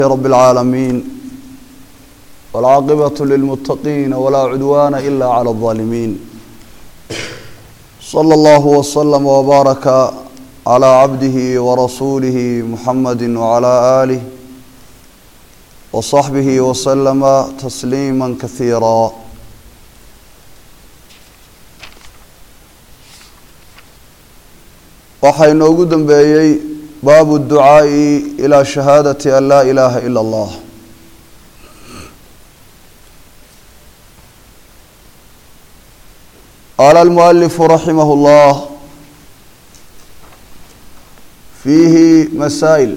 رب العالمين والعاقبة للمتقين ولا عدوان إلا على الظالمين صلى الله وسلم وبارك على عبده ورسوله محمد وعلى آله وصحبه وسلم تسليما كثيرا waxaa inoogu dambeeyey baabu الducaaءi ilى shahaadaةi an laa ilaaha ilا اllah qaala اlmualifu raximah اllah fiihi masaa'il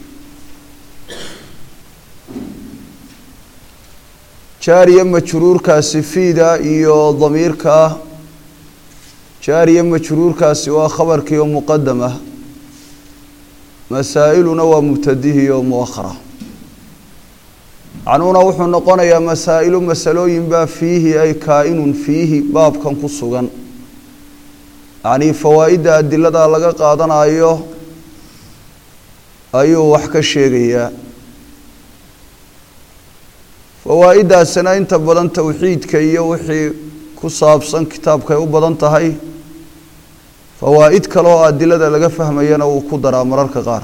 jaariya majruurkaasi fiida iyo damiirka jaariya majruurkaasi waa khabarkii oo muqadam ah masaa-iluna waa mubtadihii oo muakhara macnuhuna wuxuu noqonayaa masaa-ilu masalooyin baa fiihi ay kaa-inun fiihi baabkan ku sugan yacnii fawaa'idda adilada laga qaadanayo ayuu wax ka sheegayaa fawaa-iddaasina inta badan towxiidka iyo wixii ku saabsan kitaabkay u badan tahay fawaa'id kale oo adilada laga fahmayana wuu ku daraa mararka qaar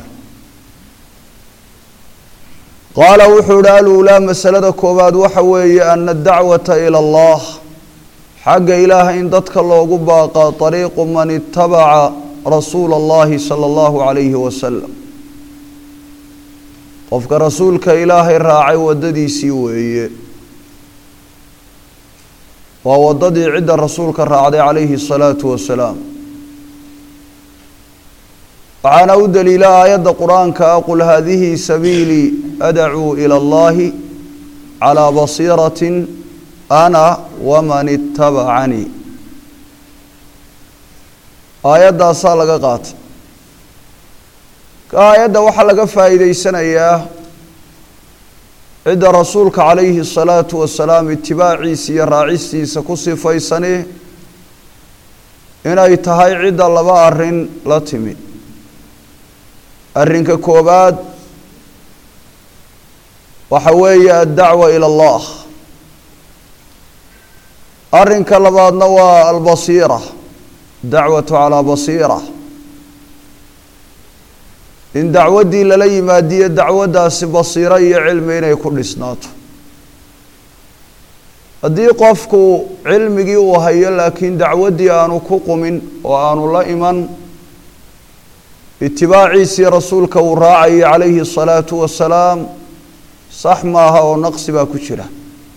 qaala wuxuu ihi aluulaa masalada koowaad waxa weeye ana adacwata ila allah xagga ilaaha in dadka loogu baaqa ariiqu man itabaca rasuula allahi sala allahu calayhi wasalam qofka rasuulka ilaahay raacay waddadiisii weeye waa waddadii cidda rasuulka raacday calayhi الsalaatu wasalaam waxaana u daliila aayadda qur-aanka ah qul haadihi sabiilii adacuu ilى اllahi calىa basiirati ana waman itabacanii aayaddaasaa laga qaatay ka aayadda waxaa laga faa'iideysanayaa cidda rasuulka calayhi الsalaatu wasalaam itibaaciisa iyo raacistiisa ku sifaysani inay tahay cidda laba arrin la timi arrinka koobaad waxa weeye addacwa ilى اllah arrinka labaadna waa albasiira dacwatu calaa basiira in dacwaddii lala yimaadiyo dacwaddaasi basiiro iyo cilmi inay ku dhisnaato haddii qofku cilmigii uu hayo laakiin dacwaddii aanu ku qumin oo aanu la iman itibaaciisii rasuulka uu raacayay calayhi الsalaatu wasalaam sax maaha oo naqsi baa ku jira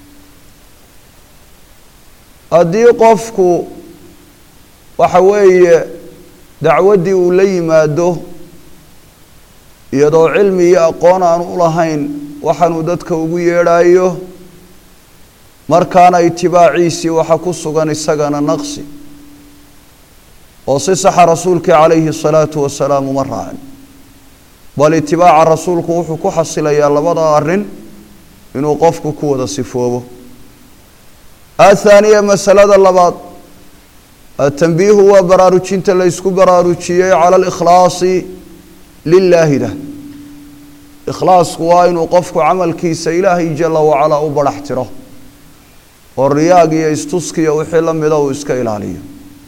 haddii qofku waxa weeye dacwaddii uu la yimaado iyadoo cilmi iyo aqoon aan u lahayn waxaanuu dadka ugu yeedhayo markaana itibaaciisii waxa ku sugan isagana naqsi oo si saxa rasuulkii calayhi الsalaatu wasalaam uma raacin bal itibaaca rasuulku wuxuu ku xasilayaa labada arrin inuu qofku ku wada sifoobo athaaniya masalada labaad atanbiihu waa baraarujinta la ysku baraarujiyey cala alikhlaasi lilaahida ikhlaasku waa inuu qofku camalkiisa ilaahay jala wacalaa u barax tiro oo riyaag iyo istuskiya wixii la mida uu iska ilaaliyo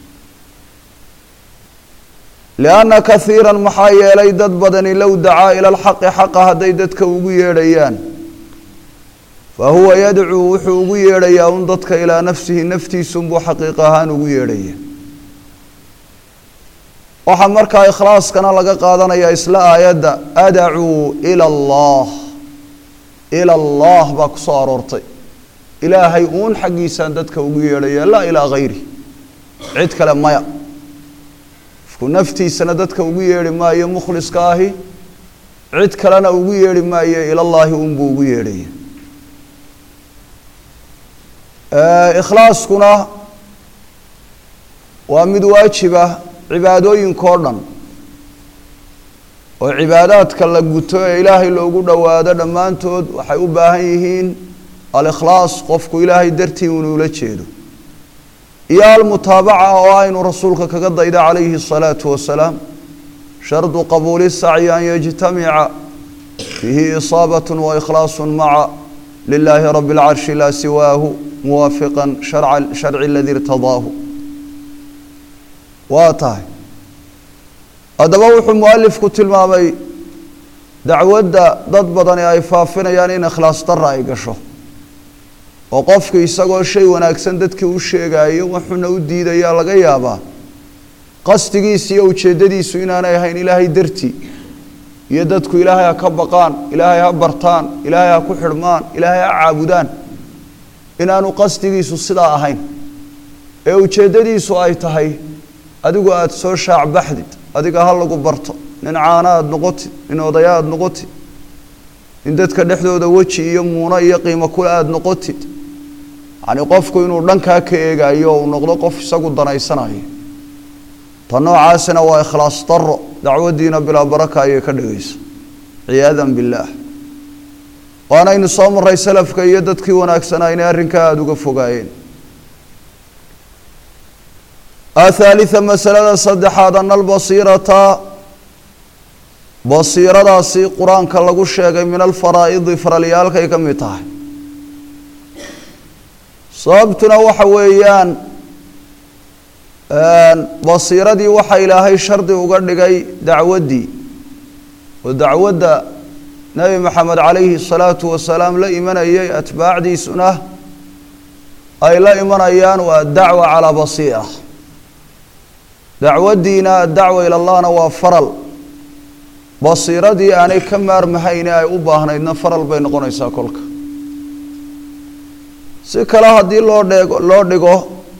lianna kaiira maxaa yeelay dad badani low dacaa ila alxaqi xaqa hadday dadka ugu yeedhayaan fa huwa yadcuu wuxuu ugu yeedhayaa un dadka ilaa nafsihi naftiisunbuu xaqiiq ahaan ugu yeedhaya waxaa markaa ikhlaaskana laga qaadanayaa isla aayadda adacuu ila allah ila allah baa ku soo aroortay ilaahay uun xaggiisaan dadka ugu yeedhaya laa ilaa hayri cid kale maya qofku naftiisana dadka ugu yeedhi maayo mukhliska ahi cid kalena ugu yeedhi maayo ilallaahi unbuu ugu yeedhaya ikhlaaskuna waa mid waajiba cibaadooyinkao dhan oo cibaadaadka la guto ee ilaahay loogu dhowaado dhammaantood waxay u baahan yihiin alikhlaas qofku ilaahay dartii inuula jeedo iyo almutaabaca oo aynu rasuulka kaga dayda calayhi الsalaatu wasalaam shardu qabuuli sacyi an yajtamica fiihi isaabat waikhlaas maca lilaahi rabi اlcarshi laa siwaahu muwaafiqa sharci aladii irtadaahu waa tahay haddaba wuxuu mualifku tilmaamay dacwadda dad badani ay faafinayaan in ikhlaas dara ay gasho oo qofki isagoo shay wanaagsan dadkii u sheegaayo waxuna u diidayaa laga yaabaa qasdigiisa iyo ujeeddadiisu inaanay ahayn ilaahay dartii iyo dadku ilaahay ha ka baqaan ilaahay ha bartaan ilaahay ha ku xidhmaan ilaahay ha caabudaan inaanu qasdigiisu sidaa ahayn ee ujeeddadiisu ay tahay adigu aada soo shaacbaxdid adiga ha lagu barto nin caana aada noqotid nin odaya aada noqotid in dadka dhexdooda weji iyo muuno iyo qiimo kule aada noqotid yacni qofku inuu dhankaa ka eegayo uu noqdo qof isagu danaysanayo ta noocaasina waa ikhlaas daro dacwaddiina bilaa baraka ayay ka dhigaysa ciyaadan billaah waanaynu soo maray salafka iyo dadkii wanaagsanaa inay arrinkaa aada uga fogaayeen athalitha masalada saddexaad ana albasiirata basiiradaasi qur-aanka lagu sheegay min alfaraa'idi faralyaalkay ka mid tahay sababtuna waxa weeyaan basiiradii waxa ilaahay shardi uga dhigay dacwaddii oo dacwadda nebi maxamed calayhi salaatu wasalaam la imanayay atbaacdiisuna ay la imanayaan waa dacwa calaa basiira dacwaddiina addacwa ila allahna waa faral basiiradii aanay ka maarmahayne ay u baahnaydna faral bay noqonaysaa kolka si kale haddii loo dheego loo dhigo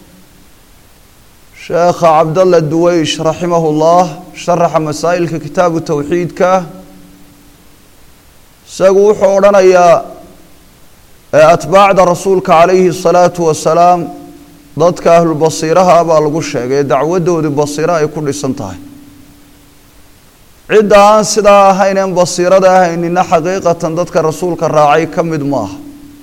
sheekha cabdalla duweysh raximahu llah sharaxa masaa'ilka kitaabu towxiidka isagu wuxuu odhanayaa atbaacda rasuulka calayhi الsalaatu wasalaam dadka ahlulbasiiraha baa lagu sheegay dacwaddoodii basiiro ay ku dhisan tahay cidda aan sidaa ahayn en basiirada ahaynina xaqiiqatan dadka rasuulka raacay ka mid maaha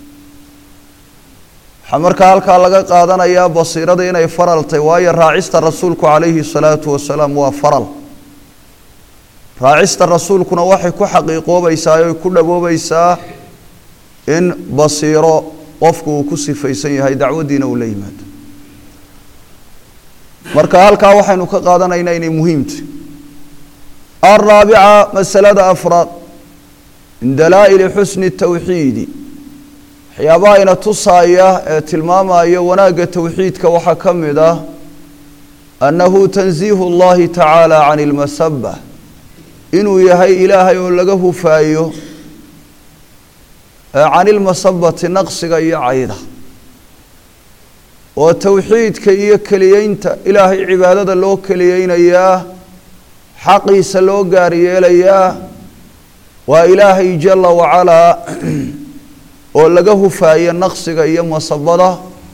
waxaa markaa halkaa laga qaadanayaa basiirada inay faral tahy waayo raacista rasuulku calayhi salaatu wasalaam waa faral raacista rasuulkuna waxay ku xaqiiqoobaysaa oy ku dhawoobaysaa in basiiro qofku uu ku sifaysan yahay dacwaddiina uu la yimaado marka halkaa waxaynu ka qaadanaynaa inay muhiimtahy alraabica masalada afraad min dalaa'ili xusni tawxiidi waxyaabaha ina tusaaya ee tilmaamaya wanaagga towxiidka waxaa ka mid ah annahu tansiihu اllahi tacaala can اlmasaba inuu yahay ilaahay oo laga hufaayo can ilmasabati naqsiga iyo cayda oo towxiidka iyo keliyeynta ilaahay cibaadada loo keliyeynayaa xaqiisa loo gaar yeelayaa waa ilaahay jala wacalaa oo laga hufaayo naqsiga iyo masabada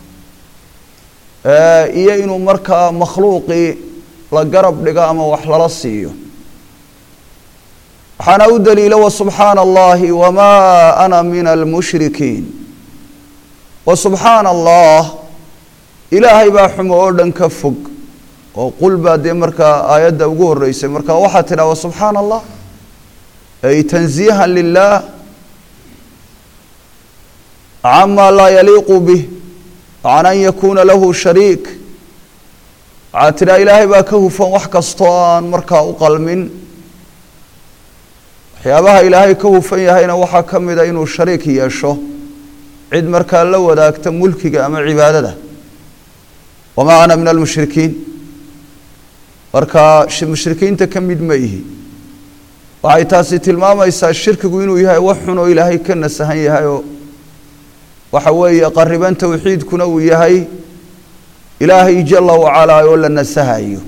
iyo inuu markaa makhluuqii la garab dhigo ama wax lala siiyo waxaana u daliila wasubxaana allahi wamaa ana min almushrikiin wasubxaana allah ilaahay baa xumo oo dhan ka fog oo qul baa dee markaa aayadda ugu horeysay marka waxaa tidhaha wasubxaana allah ay tanziihan lilah cama laa yaliiqu bih can an yakuuna lahu shariik waxaa tidhaha ilaahay baa ka hufan wax kastoo aan markaa u qalmin waxyaabaha ilaahay ka hufan yahayna waxaa ka mida inuu shariik yeesho cid markaa la wadaagta mulkiga ama cibaadada wamaa ana min almushrikiin marka mushrikiinta ka mid ma ihi waxay taasi tilmaamaysaa shirkigu inuu yahay wax xun oo ilaahay ka nasahan yahay oo waxa weeye qariban towxiidkuna uu yahay ilaahay jala wacalaa oo la nasahayo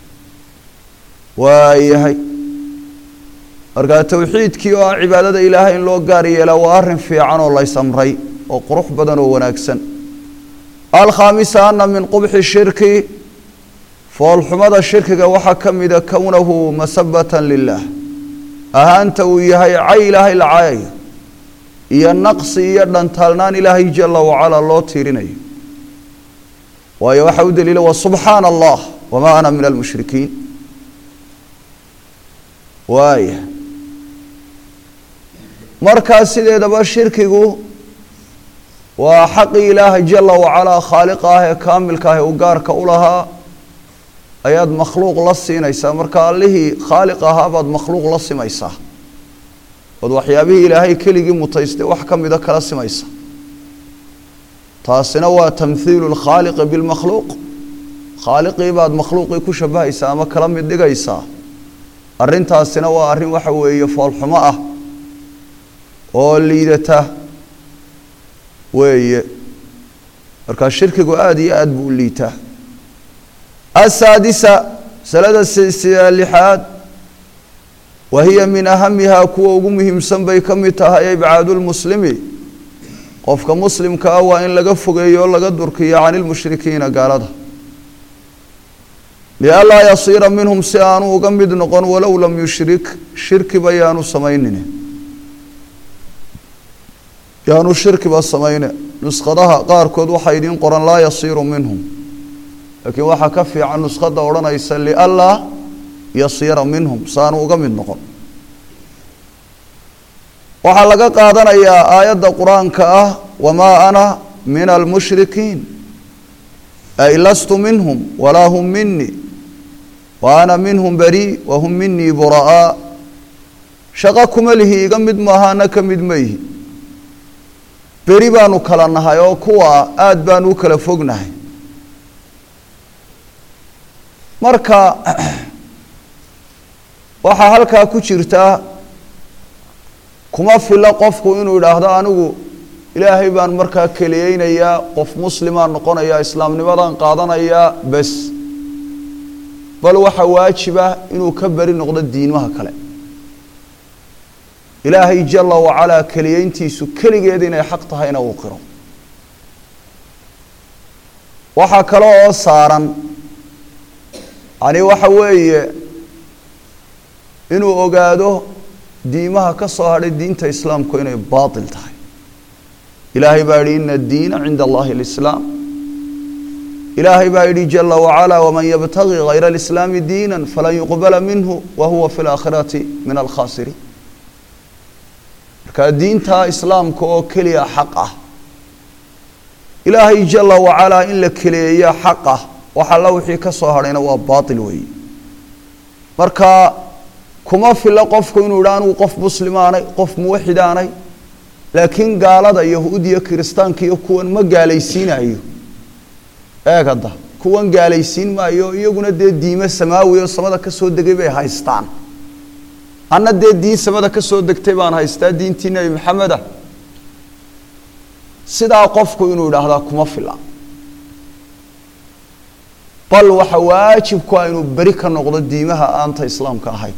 waayahay markaa towxiidkii oo ah cibaadada ilaahay in loo gaar yeelaa waa arrin fiican oo laysamray oo qurux badan oo wanaagsan alkhaamisa ana min qubxi shirki foolxumada shirkiga waxaa ka mida kownahu masabatan lilah ahaanta uu yahay cay ilaahay la cayayo iyo naqsi iyo dhantaalnaan ilaahay jala wacalaa loo tiirinayo waayo waxaa u daliila wa subxaana allah wamaa ana min almushrikiin waaya markaa sideedaba shirkigu waa xaqii ilaahay jala wacalaa khaaliqa ah ee kaamilka ah ee u gaarka u lahaa ayaad makhluuq la siinaysaa marka allihii khaaliq ahaa baad makhluuq la simaysaa ood waxyaabihii ilaahay keligii mutaystay wax ka mida kala simaysa taasina waa tamhiilu lkhaaliqi bilmakhluuq khaaliqii baad makhluuqii ku shabahaysaa ama kala mid dhigaysaa arrintaasina waa arrin waxa weeye foolxumo ah oo liidata weeye markaa shirkigu aada iyo aada buu u liitaa asaadisa masalada lixaad wa hiya min ahamihaa kuwa ugu muhiimsan bay ka mid tahay ibcaadulmuslimi qofka muslimka ah waa in laga fogeeyo o laga durkiyo cani lmushrikiina gaalada lianlaa yasiira minhum si aanu uga mid noqon walow lam yushrik shirkiba yaanu samaynin yaanu shirkiba samayne nuskhadaha qaarkood waxaa idiin qoran laa yasiiru minhum laakiin waxaa ka fiican nuskhada odhanaysa lianlaa yasiira minhum saanu uga mid noqon waxaa laga qaadanayaa aayadda qur-aanka ah wamaa ana min almushrikiin ay lastu minhum walaa hum minii wa ana minhum barii wa hum minii bura'aa shaqo kuma lihi iga mid maaha ana ka mid ma ihi beri baanu kala nahay oo kuwa aada baanu u kala fognahay marka waxaa halkaa ku jirta kuma filo qofku inuu idhaahdo anigu ilaahay baan markaa keliyeynayaa qof muslimaan noqonayaa islaamnimadaan qaadanayaa bes bal waxaa waajiba inuu ka beri noqdo diimaha kale ilaahay jala wacalaa keliyeyntiisu keligeed inay xaq tahayna uu qiro waxaa kale oo saaran yani waxa weeye inuu ogaado diimaha ka soo hadhay diinta islaamku inay baatil tahay ilaahay baa yidhi ina addiina cinda allahi alislaam ilaahay baa yidhi jala wacalaa waman yabtagi hayra alislaami diina falan yuqbala minhu wa huwa fi laakhirati min alkhaasiriin marka diinta islaamka oo keliya xaq ah ilaahay jala wacalaa in la keleeya xaq ah wax alla wixii ka soo hadhayna waa baatil weeye marka kuma filo qofku inuu idha anigu qof muslimaanay qof muwaxidaanay laakiin gaalada yahuud iyo kiristaanka iyo kuwan ma gaalaysiinayo eeg hadda kuwan gaalaysiin maayo iyaguna dee diime samaawi oo samada ka soo degay bay haystaan anna dee diin samada ka soo degtay baan haystaa diintii nebi maxameda sidaa qofku inuu idhaahdaa kuma fila bal waxa waajib ku ah inuu beri ka noqdo diimaha aanta islaamka ahayn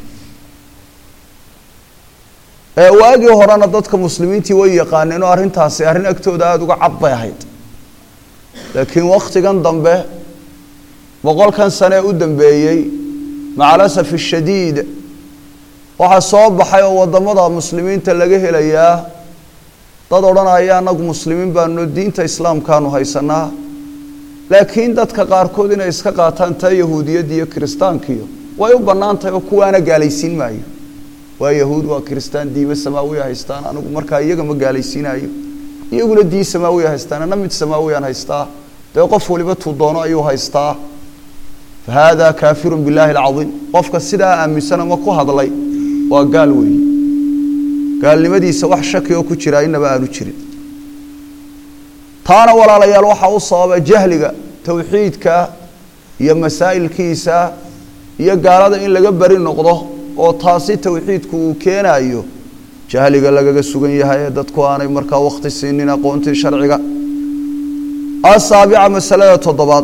waagii horena dadka muslimiintii way yaqaaneen oo arrintaasi arrin agtooda aada uga cad bay ahayd laakiin waktigan dambe boqolkan sane ee u dambeeyey macalasaf shadiid waxaa soo baxay oo wadamada muslimiinta laga helayaa dad odhanaya anagu muslimiin baanu diinta islaamkaanu haysanaa laakiin dadka qaarkood inay iska qaataan taa yahuudiyadda iyo kiristaankiyo way u bannaan tahay oo kuwaana gaalaysiin maayo waa yahuud waa kiristaan diime samaawiya haystaan anigu markaa iyaga ma gaalaysiinayo iyaguna diin samaawiya haystaan ana mid samaawiyaan haystaa dee qof waliba tuu doono ayuu haystaa fa hada kaafiru billahi alcaiim qofka sidaa aaminsan ama ku hadlay waa gaal weeye gaalnimadiisa wax shaki oo ku jiraa inaba aanu jirin taana walaalayaal waxaa u sababa jahliga towxiidka iyo masaa'ilkiisa iyo gaalada in laga beri noqdo oo taasi towxiidku uu keenayo jahliga lagaga sugan yahay ee dadku aanay markaa wakti siinin aqoontii sharciga asaabica masalada toddobaad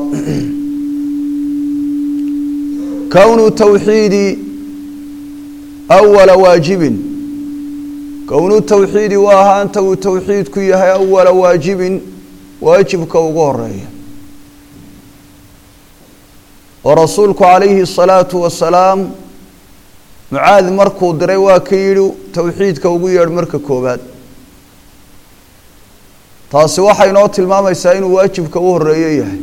kownu tawxiidi awala waajibin kownu tawxiidi waa ahaanta uu towxiidku yahay awala waajibin waajibka ugu horeeya oo rasuulku calayhi الsalaatu wasalaam mucaad markuu diray waa ka yidhi towxiidka ugu yeedh marka koobaad taasi waxay noo tilmaamaysaa inuu waajibka u horeeyo yahay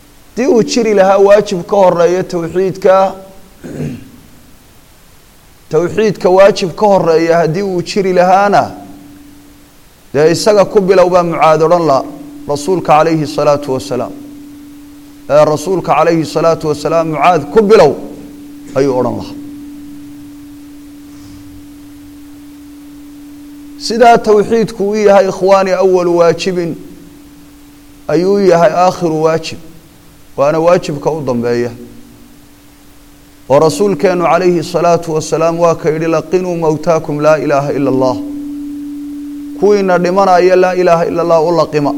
haddii uu jiri lahaa waajib ka horeeya towxiidka towxiidka waajib ka horeeya haddii uu jiri lahaana dee isaga ku bilow baa mucaad odhan la rasuulka calayhi salaatu wasalaam ee rasuulka calayhi salaatu wasalaam mucaad ku bilow ayuu odhan lahaa sidaa towxiidku u yahay ikhwaani awalu waajibin ayuu yahay aakhiru waajib waana waajibka u dambeeya oo rasuulkeenu calayhi الsalaatu wasalaam waa ka yidhi laqinuu mowtaakum laa ilaaha ila اllah kuwiina dhimanaya laa ilaaha ila اllah u laqima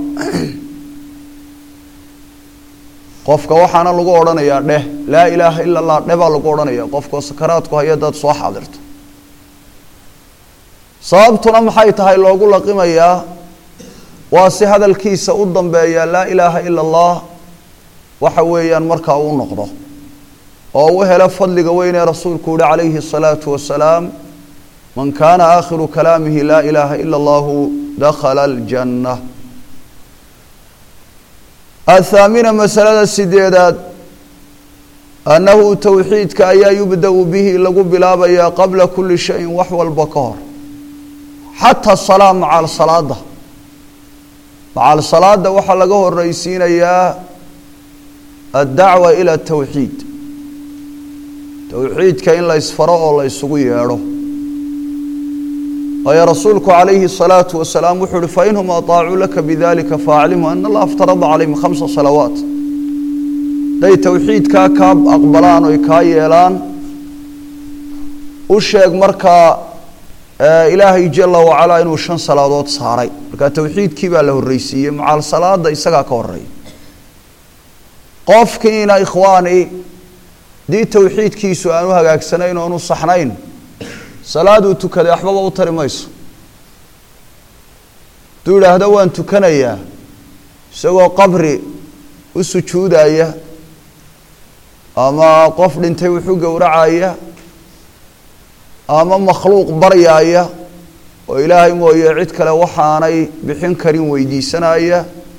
qofka waxaana lagu odhanayaa dheh laa ilaaha ila اllah dheh baa lagu odhanaya qofkao sakaraadku haya dad soo xaadirto sababtuna maxay tahay loogu laqimayaa waa si hadalkiisa u dambeeya laa ilaaha ila اllah waxa weeyaan markaa uu noqdo oo u helo fadliga weyn ee rasuulku yihi calayhi الsalaatu wasalaam man kaana aakhiru kalaamihi laa ilaaha ila اllahu dakhala اljanna athaamina masalada sideedaad annahu towxiidka ayaa yubda-u bihi lagu bilaabayaa qabla kuli shayin wax walba ka hor xataa salaa macal salaada macal salaada waxaa laga horeysiinayaa addacwa ila towxiid towxiidka in la ysfaro oo la ysugu yeedho waayo rasuulku calayhi الsalaatu wasalaam wuxuu uhi fainhum aطaacuu laka bidalika faaclimhu ana allah aftarada calayhim khamsa salawaat hadday towxiidkaa kaa aqbalaan oy kaa yeelaan u sheeg markaa ilaahay jala wacalaa inuu shan salaadood saaray marka towxiidkii baa la horreysiiyey macal salaada isagaa ka horeeya qofkiina ikhwaani haddii towxiidkiisu aan u hagaagsanayn oonu saxnayn salaaduu tukaday waxbaba u tari mayso hadduu idhaahdo waan tukanayaa isagoo qabri u sujuudaya ama qof dhintay wuxu gowracaya ama makhluuq baryaaya oo ilaahay mooye cid kale waxaanay bixin karin weydiisanaya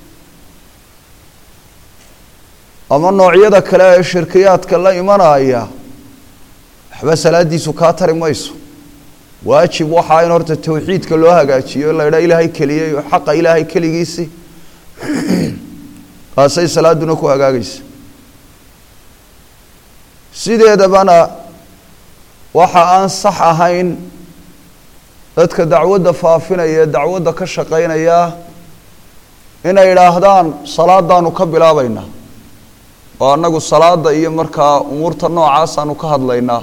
ama noocyada kale ee shirkiyaadka la imanaya waxba salaadiisu kaa tari mayso waajib waxaa in horta towxiidka loo hagaajiyo la idhaa ilaahay keliyey oo xaqa ilaahay keligiisi kaasay salaaduna ku hagaagaysa sideedabana waxa aan sax ahayn dadka dacwadda faafinaya ee dacwadda ka shaqeynaya inay idhaahdaan salaadaanu ka bilaabaynaa oo annagu salaada iyo markaa umuurta noocaasanu ka hadlaynaa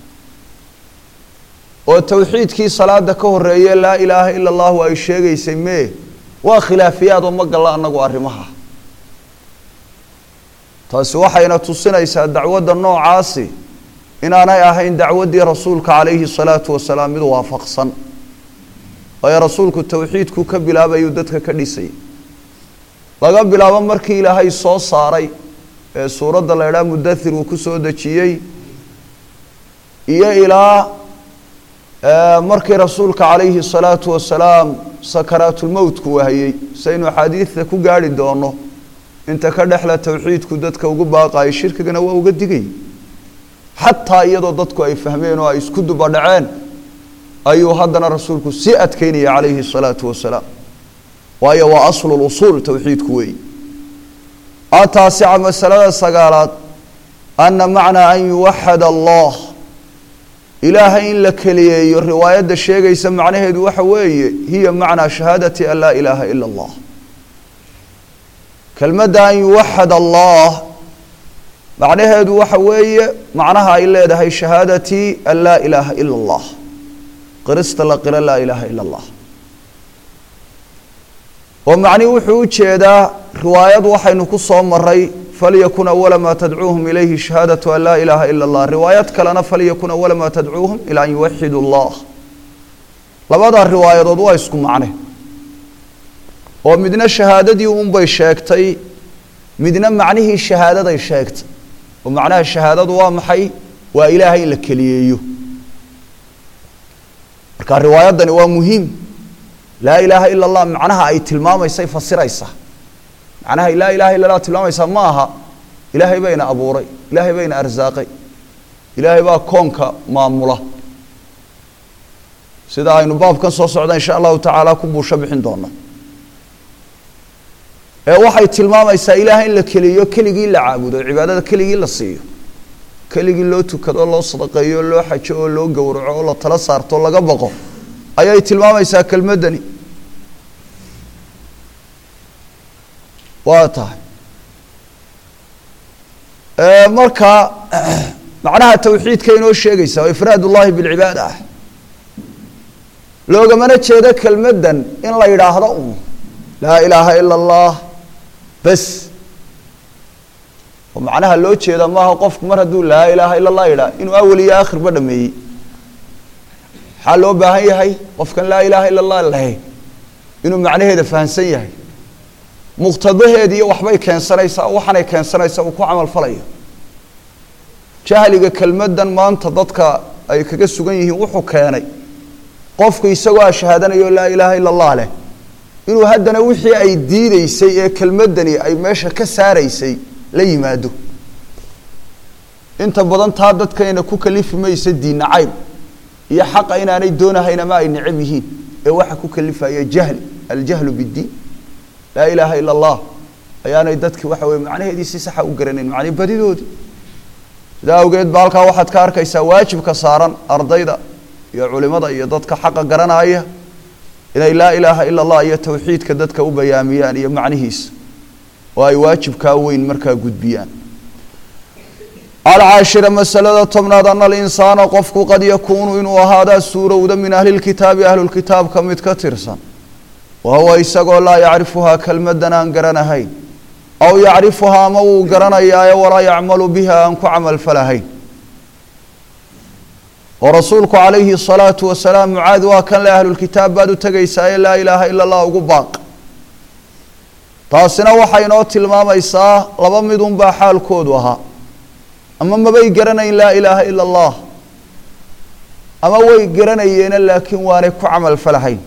oo towxiidkii salaada ka horeeye laa ilaaha ila allahu ay sheegaysay mee waa khilaafiyaad oo ma galla annagu arrimaha taasi waxayna tusinaysaa dacwadda noocaasi inaanay ahayn dacwaddii rasuulka calayhi salaatu wasalaam mid waafaqsan waayo rasuulku towxiidku ka bilaabayuu dadka ka dhisay laga bilaabo markii ilaahay soo saaray ee suuradda la idhaha mudathir uu ku soo dejiyey iyo ilaa markii rasuulka calayhi salaatu wasalaam sakaraatulmowtku wahayey saynu axaadiidta ku gaarhi doono inta ka dhexla towxiidku dadka ugu baaqayo shirkigana waa uga digay xataa iyadoo dadku ay fahmeen oo ay isku dubadhaceen ayuu haddana rasuulku sii adkeynaya calayhi salaatu wasalaam waayo waa aslu lusuul towxiidku weey ataasica masalada sagaalaad ana macnaa an yuwaxad allah ilaahay in la keliyeeyo riwaayadda sheegaysa macnaheedu waxa weeye hiya macnaa shahaadati an laa ilaaha ila allah kelmadda an yuwaxad allah macnaheedu waxa weeye macnaha ay leedahay shahaadati an laa ilaaha ila allah qirista la qiro laa ilaaha ila allah oo macnihi wuxuu u jeedaa riwaayad waxaynu ku soo maray falyakun awala maa tadcuuhum ilayhi shahaadatu an laa ilaaha ila allah riwaayad kalena falyakun awala maa tadcuuhum ilaa an yuwaxidu llah labadaa riwaayadood waa isku macne oo midna shahaadadii unbay sheegtay midna macnihii shahaadaday sheegtay oo macnaha shahaadadu waa maxay waa ilaahay in la keliyeeyo marka riwaayaddani waa muhiim laa ilaaha ila allah macnaha ay tilmaamaysay fasiraysaa macnaha laa ilaha illa allah tilmaamaysaa ma aha ilaahay bayna abuuray ilaahay bayna arsaaqay ilaahay baa koonka maamula sida aynu baabkan soo socda insha allahu tacaala ku buusho bixin doono ee waxay tilmaamaysaa ilaah in la keliyo keligii la caabudo cibaadada keligii la siiyo keligii loo tukado loo sadaqeeyo loo xajo oo loo gowraco oo la tala saarto o laga baqo ayay tilmaamaysaa kelmaddani waa tahay marka macnaha tawxiidka inoo sheegaysa oo ifraad ullahi bilcibaada ah loogamana jeedo kelmaddan in la yidhaahdo un laa ilaaha ila allah bes oo macnaha loo jeeda maaha qofku mar hadduu laa ilaaha ila allah yidhaah inuu awel iyo aakhirba dhameeyey maxaa loo baahan yahay qofkan laa ilaaha ila allah lahay inuu macnaheeda fahamsan yahay muqtadaheedi iyo waxbay keensanaysaa waxaanay keensanaysaa uu ku camal falayo jahliga kelmaddan maanta dadka ay kaga sugan yihiin wuxuu keenay qofku isagoo a shahaadanayo laa ilaaha ila allah leh inuu haddana wixii ay diideysay ee kelmaddani ay meesha ka saaraysay la yimaado inta badan taa dadkayna ku kalifi maysa diinna cayb iyo xaqa inaanay doonahayn ama ay necab yihiin ee waxa ku kalifaya jahli aljahlu biddiin laa ilaaha ila allah ayaanay dadki waxa weye macnaheedii si saxa u garanayn macnii badidoodii sidaa awgeed ba halkaa waxaad ka arkaysaa waajibka saaran ardayda iyo culimada iyo dadka xaqa garanaya inay laa ilaaha ila allah iyo tawxiidka dadka u bayaamiyaan iyo macnihiisa oo ay waajibkaa weyn markaa gudbiyaan alcaashira masalada tobnaad ana alinsaana qofku qad yakuunu inuu ahaadaa suurowda min ahli lkitaabi ahlulkitaabka mid ka tirsan wa huwa isagoo laa yacrifuhaa kelmaddan aan garanahayn aw yacrifuhaa ama wuu garanayaayo walaa yacmalu biha aan ku camalfalahayn oo rasuulku calayhi الsalaatu wasalaam mucaad waa kan le ahlulkitaab baad u tegaysaaye laa ilaaha ila اllah ugu baaq taasina waxay inoo tilmaamaysaa laba midun baa xaalkoodu ahaa ama mabay garanayn laa ilaaha ila اllah ama way garanayeena laakiin waanay ku camal falahayn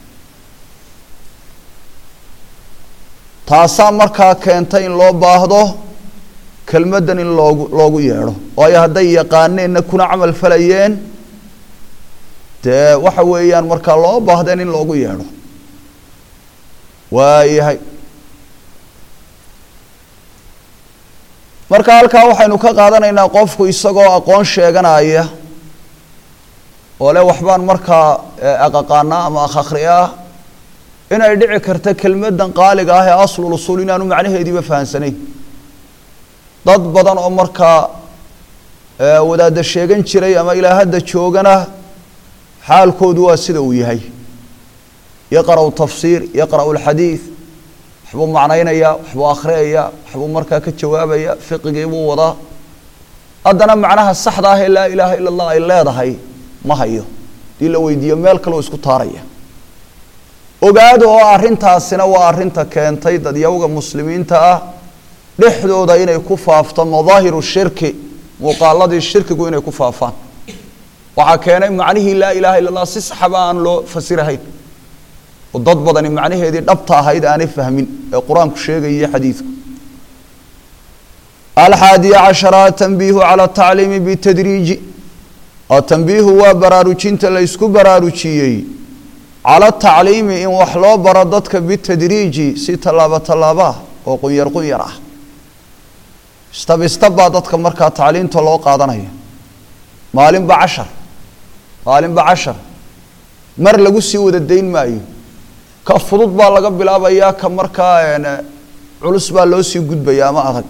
taasaa markaa keentay in loo baahdo kelmaddan in loogu loogu yeedho waayo hadday yaqaaneenna kuna camal falayeen dee waxa weeyaan markaa loo baahdeen in loogu yeedho waayahay marka halkaa waxaynu ka qaadanaynaa qofku isagoo aqoon sheeganaya oo le waxbaan markaa aqaqaanaa ama akhakri ah inay dhici karta kelmaddan qaaliga ah ee aslul usuul inaanu macnaheediiba fahamsanayn dad badan oo markaa wadaadda sheegan jiray ama ilaa hadda joogana xaalkoodu waa sida uu yahay yaqra'u tafsiir yaqra'u alxadiid waxbuu macnaynaya waxbuu akhriyaya waxbuu markaa ka jawaabaya fiqigii buu wadaa haddana macnaha saxda ah ee laa ilaaha ila allah ay leedahay ma hayo hadii la weydiiyo meel kaleo isku taaraya ogaada oo arrintaasina waa arrinta keentay dadyawga muslimiinta ah dhexdooda inay ku faafto madaahiru shirki muuqaaladii shirkigu inay ku faafaan waxaa keenay macnihii laa ilaaha illa allah si saxaba aan loo fasirahayn oo dad badani macnaheedii dhabta ahayd aanay fahmin ee qur-aanku sheegayay xadiidku alxaadiya cashara atanbiihu cala atacliimi bitadriiji atanbiihu waa baraarujinta la ysku baraarujiyey cala tacliimi in wax loo baro dadka bitadriiji si tallaabo tallaabo ah oo qunyar qunyar ah istab istab baa dadka markaa tacliimta loo qaadanaya maalinba cashar maalinba cashar mar lagu sii wada dayn maayo ka fudud baa laga bilaabayaa ka markaa culus baa loo sii gudbaya ama adag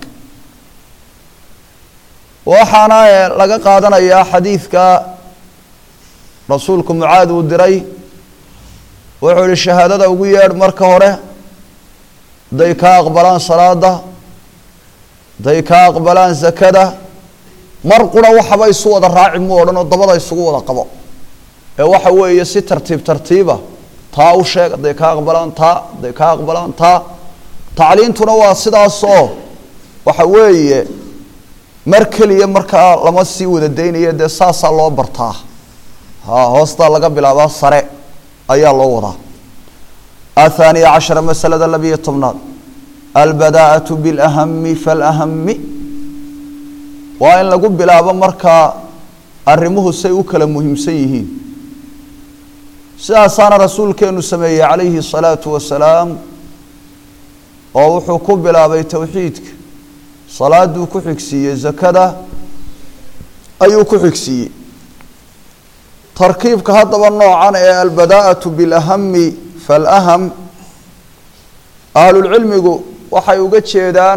waxaana laga qaadanayaa xadiidka rasuulku mucaad uu diray wuxuu ihi shahaadada ugu yeedh marka hore hadday kaa aqbalaan salaada hadday kaa aqbalaan zakada mar qura waxaba isu wada raaci mu odhan oo dabada isugu wada qabo ee waxa weeye si tartiib tartiiba taa u sheeg hadday kaa aqbalaan taa hadday kaa aqbalaan taa tacliintuna waa sidaasoo waxa weeye mar keliya markaa lama sii wada daynaya dee saasaa loo bartaa ha hoostaa laga bilaabaa sare ayaa loo wadaa athaaniya cashara masalada labiyo tobnaad albadaa'atu bilahami falahami waa in lagu bilaabo markaa arrimuhu say u kala muhiimsan yihiin sidaasaana rasuulkeenu sameeyey calayhi الsalaatu wasalaam oo wuxuu ku bilaabay towxiidka salaaduu ku xigsiiyey zakada ayuu ku xigsiiyey tarkiibka haddaba noocan ee albadaa'atu bilahami falaham ahlulcilmigu waxay uga jeedaan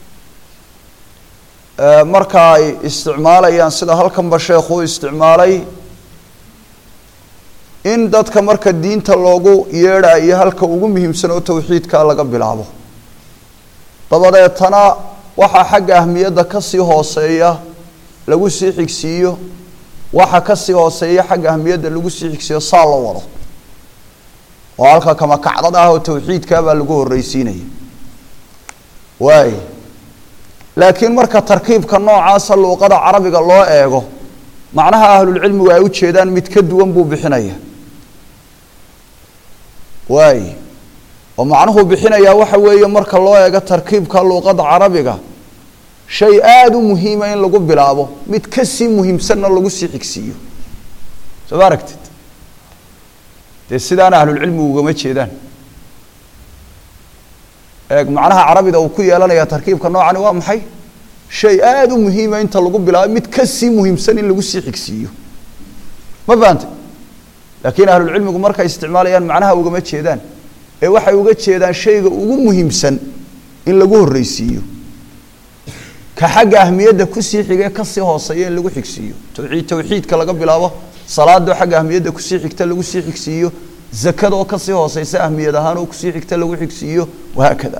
marka ay isticmaalayaan sida halkanba sheekhu u isticmaalay in dadka marka diinta loogu yeedhayo halka ugu muhiimsan oo towxiidka laga bilaabo dabadeetana waxaa xagga ahmiyadda kasii hooseeya lagu sii xigsiiyo waxa kasii hooseeya xagga ahmiyadda lagu sii xigsiiyo saa loo wado oo halka kama kacdad ah oo towxiidkaabaa lagu horreysiinaya waay laakiin marka tarkiibka noocaasa luuqada carabiga loo eego macnaha ahlulcilmigu ay ujeedaan mid ka duwan buu bixinaya waay oo macnuhuu bixinayaa waxa weeye marka loo eego tarkiibka luuqada carabiga shay aada u muhiima in lagu bilaabo mid kasii muhiimsanna lagu sii xigsiiyo soo ma aragtid dee sidaana ahlulcilmigu ugama jeedaan eeg macnaha carabida uu ku yeelanaya tarkiibka noocani waa maxay shay aada u muhiima inta lagu bilaabo mid kasii muhiimsan in lagu sii xigsiiyo ma fahantay laakiin ahlulcilmigu markay isticmaalayaan macnaha ugama jeedaan ee waxay uga jeedaan shayga ugu muhiimsan in lagu horreysiiyo ka xagga ahmiyadda kusii xigee kasii hooseeya in lagu xigsiiyo towxiid towxiidka laga bilaabo salaadoo xagga ahmiyadda kusii xigta lagu sii xigsiiyo zakada oo kasii hooseysa ahmiyad ahaan oo kusii xigta lagu xigsiiyo wahaakada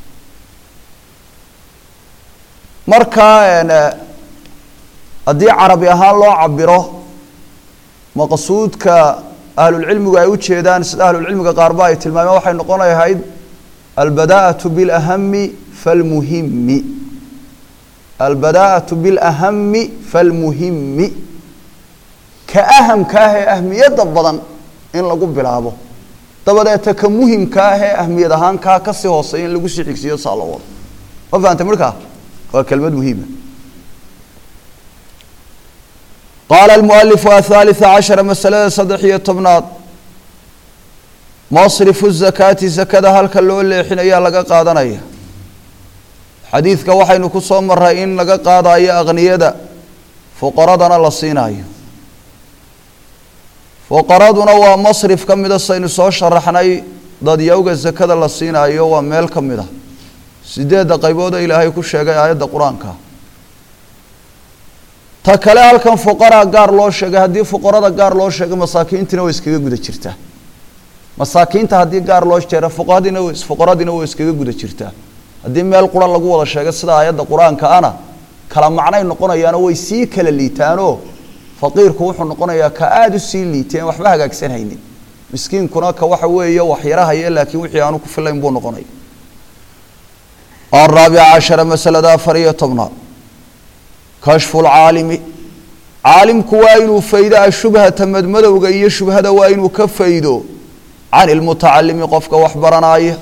marka haddii carabi ahaan loo cabiro maqsuudka ahlulcilmigu ay ujeedaan sida ahlulcilmiga qaarba ay tilmaameen waxay noqonayahayd albadaa'atu bilahami falmuhimi albadaa'atu bilahami falmuhimi ka ahamka ah ee ahmiyadda badan in lagu bilaabo dabadeeta ka muhimka ah ee ahmiyad ahaan kaa kasii hooseeya in lagu sii xigsiiyo saa loo wado ma fahantay markaa waa kelmad muhiima qaala almualifu athalitha cashara masalada saddex iyo tobnaad masrifu zakaati zakada halka loo leexinayaa laga qaadanaya xadiidka waxaynu ku soo maray in laga qaadayo aqniyada fuqaradana la siinayo fuqaraduna waa masrif ka mida saynu soo sharaxnay dadyowga zakada la siinayo waa meel ka mid a sideedda qaybood oo ilaahay ku sheegay aayadda qur-aanka ta kale halkan fuqaraa gaar loo sheegay haddii fuqarada gaar loo sheegay masaakiintiina way iskaga guda jirtaa masaakiinta haddii gaar loo jeera fuqahadiina fuqaradiina way iskaga guda jirtaa haddii meel qura lagu wada sheegay sida aayadda qur-aanka ana kala macnay noqonayaanoo way sii kala liitaanoo faqiirku wuxuu noqonayaa ka aada u sii liiteen waxba hagaagsan haynin miskiinkuna ka waxa weeye waxyarahaya laakiin wixii aanu ku filayn buu noqonaya araabica cashara masalada afar iyo tobnaad kashfu lcaalimi caalimku waa inuu faydo ashubhata madmadowga iyo shubhada waa inuu ka faydo can ilmutacalimi qofka wax baranaya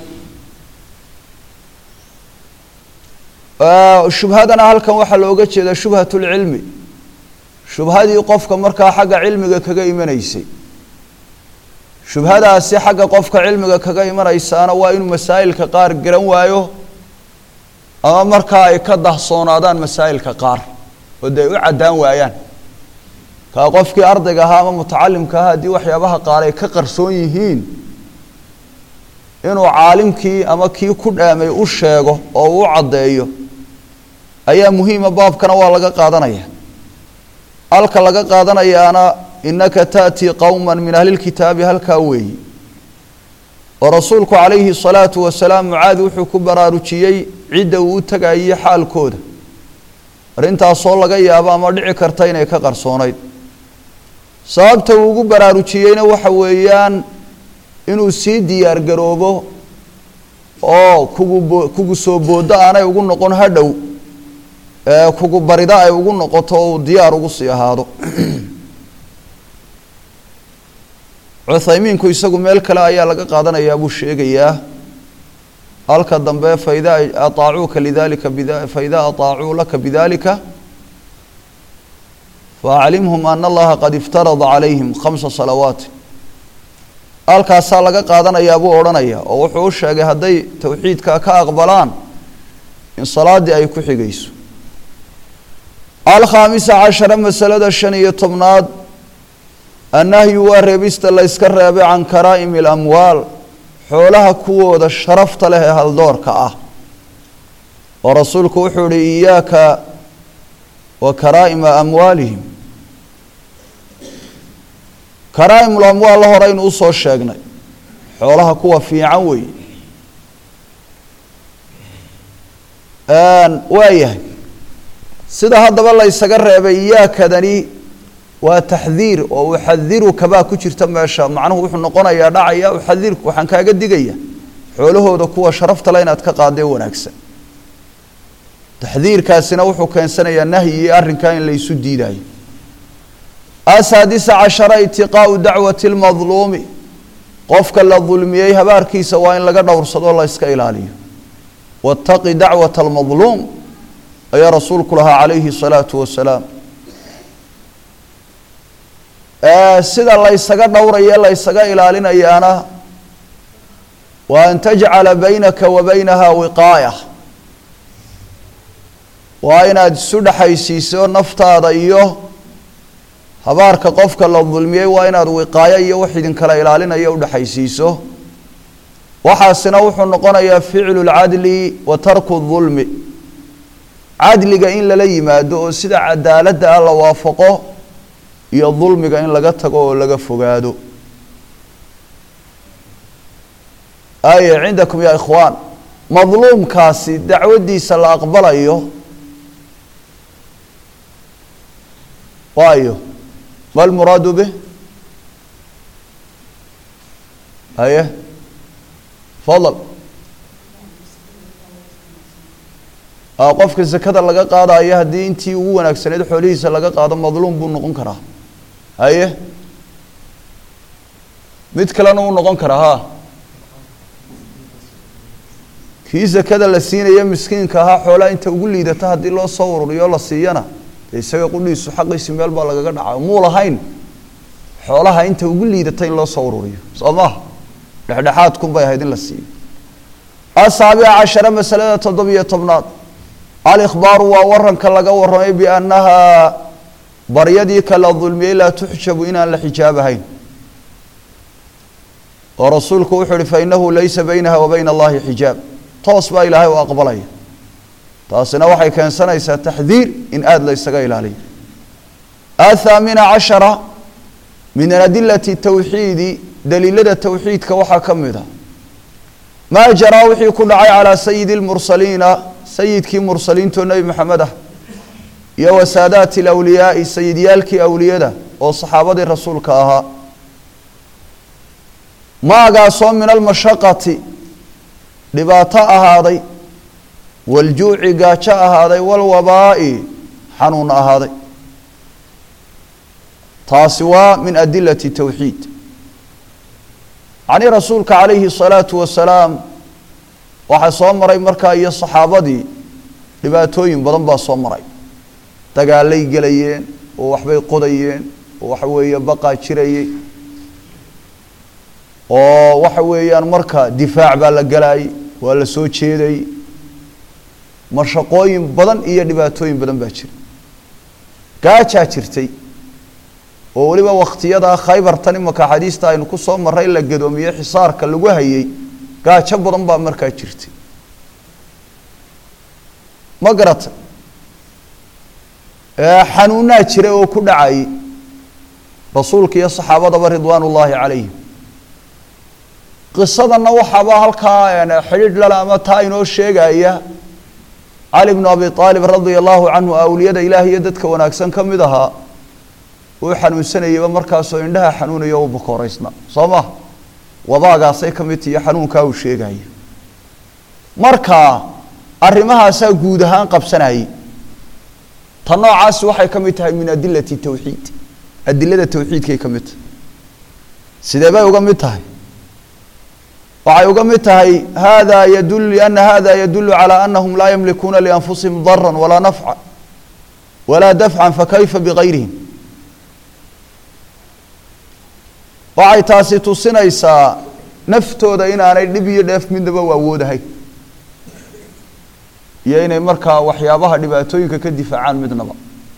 shubhadana halkan waxaa looga jeedaa shubhat lcilmi shubhadii qofka markaa xagga cilmiga kaga imanaysay shubhadaasi xagga qofka cilmiga kaga imanaysaana waa inuu masaa'ilka qaar garan waayo ama markaa ay ka dahsoonaadaan masaa'ilka qaar oo de ay u caddaan waayaan kaa qofkii ardayga ahaa ama mutacalimka ahaa haddii waxyaabaha qaar ay ka qarsoon yihiin inuu caalimkii ama kii ku dhaamay u sheego oo uu u caddeeyo ayaa muhiima baabkana waa laga qaadanaya halka laga qaadanayaana inaka ta'tii qowma min ahli lkitaabi halkaa weeyi oo rasuulku calayhi الsalaatu wasalaam mucaad wuxuu ku baraarujiyey cidda uu u tegayay xaalkooda arrintaasoo laga yaabo ama dhici karta inay ka qarsoonayd sababta uu ugu baraarujiyeyna waxa weeyaan inuu sii diyaar garoobo oo kugu bo kugu soo boodo aanay ugu noqon hadhow kugu barida ay ugu noqoto o uu diyaar ugu sii ahaado cuthaymiinku isagu meel kale ayaa laga qaadanayaa buu sheegayaa halka dambe faida aaacuuka lidalika bida faida aطaacuu laka bidalika faaclimhum ana allaha qad iftarada calayhim khamsa salawaati halkaasaa laga qaadanayaa buu odhanaya oo wuxuu u sheegay hadday towxiidka ka aqbalaan in salaaddii ay ku xigayso alkhaamisa cashara masalada shan iyo tobnaad annahyu waa reebista la yska reebay can karaa'imi alamwaal xoolaha kuwooda sharafta leh ee haldoorka ah oo rasuulku wuxuu ihi iyaaka wa karaa'ima amwaalihim karaa'imul amwaal la horeynu usoo sheegnay xoolaha kuwa fiican weeye waayahay sida haddaba la ysaga reebay iyaakadani waa taxdiir oo uxadiruka baa ku jirta meesha macnuhu wuxuu noqonayaa dhacaya uxadirku waxaan kaaga digaya xoolahooda kuwa sharafta le inaad ka qaadee wanaagsan taxdiirkaasina wuxuu keensanayaa nahyi iyo arrinkaa in la ysu diidayo asaadisa cashara itiqaau dacwati lmadluumi qofka la dulmiyey habaarkiisa waa in laga dhowrsado la yska ilaaliyo waataqi dacwata almadluum ayaa rasuulku lahaa calayhi الsalaatu wasalaam sida la ysaga dhowraye la ysaga ilaalinayaana waa an tajcala baynaka wa baynaha wiqaaya waa inaad isu dhexaysiiso naftaada iyo habaarka qofka la dulmiyey waa inaad wiqaayo iyo wax idinkala ilaalinayo udhexaysiiso waxaasina wuxuu noqonayaa ficlu lcadli wa tarku dulmi cadliga in lala yimaado oo sida cadaaladda ah la waafaqo iyo dulmiga in laga tago oo laga fogaado aye cindakum ya ikhwaan madluumkaasi dacwaddiisa la aqbalayo waayo ma lmuraadu bih aye fadal qofka zakada laga qaadayo haddii intii ugu wanaagsaneyd xoolihiisa laga qaado madluum buu noqon karaa haye mid kalena uu noqon karaa ha kii zakada la siinaya miskiinka ahaa xoolaa inta ugu liidata haddii loo soo ururiyo la siiyana dee isaga qudhiisu xaqiisi meel baa lagaga dhaca muu lahayn xoolaha inta ugu liidata in loo soo ururiyo soo maha dhexdhexaadkun bay ahayd in la siiyo asaabica cashara masalada toddobiyo tobnaad alikhbaaru waa waranka laga warramay biannahaa baryadii kala dulmiyey laa tuxjabu inaan la xijaabahayn oo rasuulku wuxuu uhi fainahu laysa baynaha wa bayna allahi xijaab toos baa ilaahay u aqbalaya taasina waxay keensanaysaa taxdiir in aada la ysaga ilaaliyo athaamina cashara min adilati tawxiidi daliilada towxiidka waxaa ka mid a maa jaraa wixii ku dhacay calaa sayidi lmursaliina sayidkii mursaliintoo nebi maxamed ah iyo wa saadaati alawliyaai sayidyaalkii awliyada oo saxaabadii rasuulka ahaa maagaasoo min almashaqati dhibaato ahaaday waljuuci gaajo ahaaday walwabaa'i xanuun ahaaday taasi waa min adilati towxiid yacnii rasuulka calayhi الsalaatu wasalaam waxaa soo maray markaa iyo saxaabadii dhibaatooyin badan baa soo maray dagaalay gelayeen oo waxbay qodayeen oo waxa weeye baqaa jirayey oo waxa weeyaan marka difaac baa la galaayey waa la soo jeedayey mashaqooyin badan iyo dhibaatooyin badan baa jira gaajaa jirtay oo weliba waktiyadaa khaybartan imaka xadiista aynu ku soo marray la gadoomiye xisaarka lagu hayey gaajo badan baa markaa jirtay ma garata xanuunaa jira oo ku dhacayay rasuulka iyo saxaabadaba ridwaan ullaahi calayhim qisadanna waxaaba halkaa xidhiidh lala ama taa inoo sheegaya cali bnu abi aalib radia allahu canhu awliyada ilaah iyo dadka wanaagsan ka mid ahaa uu xanuunsanayeyba markaasoo indhaha xanuunaya u bukooreysna soo ma wabaagaasay ka mid tihiyo xanuunkaa uu sheegaya marka arrimahaasaa guud ahaan qabsanayay ta noocaasi waxay ka mid tahay min adilati tawxiid adilada tawxiidkay ka mid tahay sidee bay uga mid tahay waxay uga mid tahay hada yadul liana hada yadulu calى anahum laa yamlikuuna lianfusihim dara walaa nafca walaa dafca fakayfa bigayrihim waxay taasi tusinaysaa naftooda inaanay dhib iyo dheef midnaba u awoodahay iyo inay markaa waxyaabaha dhibaatooyinka ka difaacaan midnaba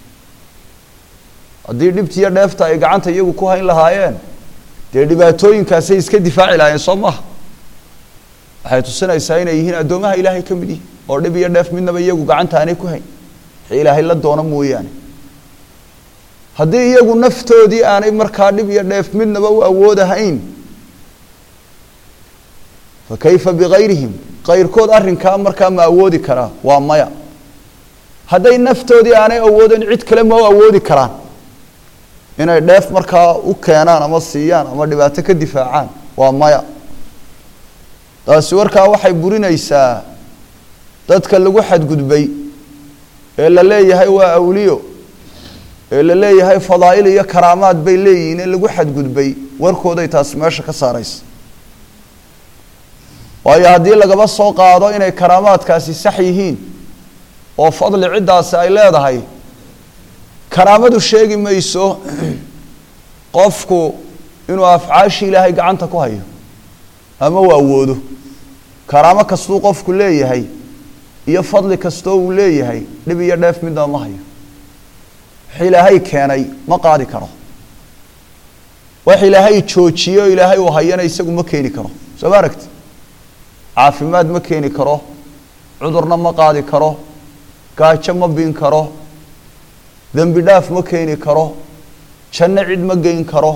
haddii dhibtiiyo dheefta ay gacanta iyagu ku hayn lahaayeen dee dhibaatooyinkaasay iska difaaci lahaayeen soo maha waxay tusinaysaa inay yihiin addoomaha ilaahay ka mid yihin oo dhib iyo dheef midnaba iyagu gacanta aanay ku hayn wixii ilaahay la doono mooyaane haddii iyagu naftoodii aanay markaa dhib iyo dheef midnaba u awoodahayn fa kayfa bigayrihim kayrkood arrinkaa markaa ma awoodi karaa waa maya hadday naftoodii aanay awoodin cid kale ma u awoodi karaan inay dheef markaa u keenaan ama siiyaan ama dhibaato ka difaacaan waa maya taasi warkaa waxay burinaysaa dadka lagu xadgudbay ee la leeyahay waa awliyo ee la leeyahay fadaa'il iyo karaamaad bay leeyihiin ee lagu xadgudbay warkooday taasi meesha ka saaraysa waayo haddii lagaba soo qaado inay karaamaadkaasi sax yihiin oo fadli ciddaasi ay leedahay karaamadu sheegi mayso qofku inuu afcaashii ilaahay gacanta ku hayo ama uu awoodo karaamo kastuu qofku leeyahay iyo fadli kastoo uu leeyahay dhib iyo dheef midnaba ma hayo wax ilaahay keenay ma qaadi karo wax ilaahay joojiyo ilaahay uu hayana isagu ma keeni karo soo ma aragti caafimaad ma keeni karo cudurna ma qaadi karo gaajo ma bin karo dembi dhaaf ma keeni karo janno cid ma geyn karo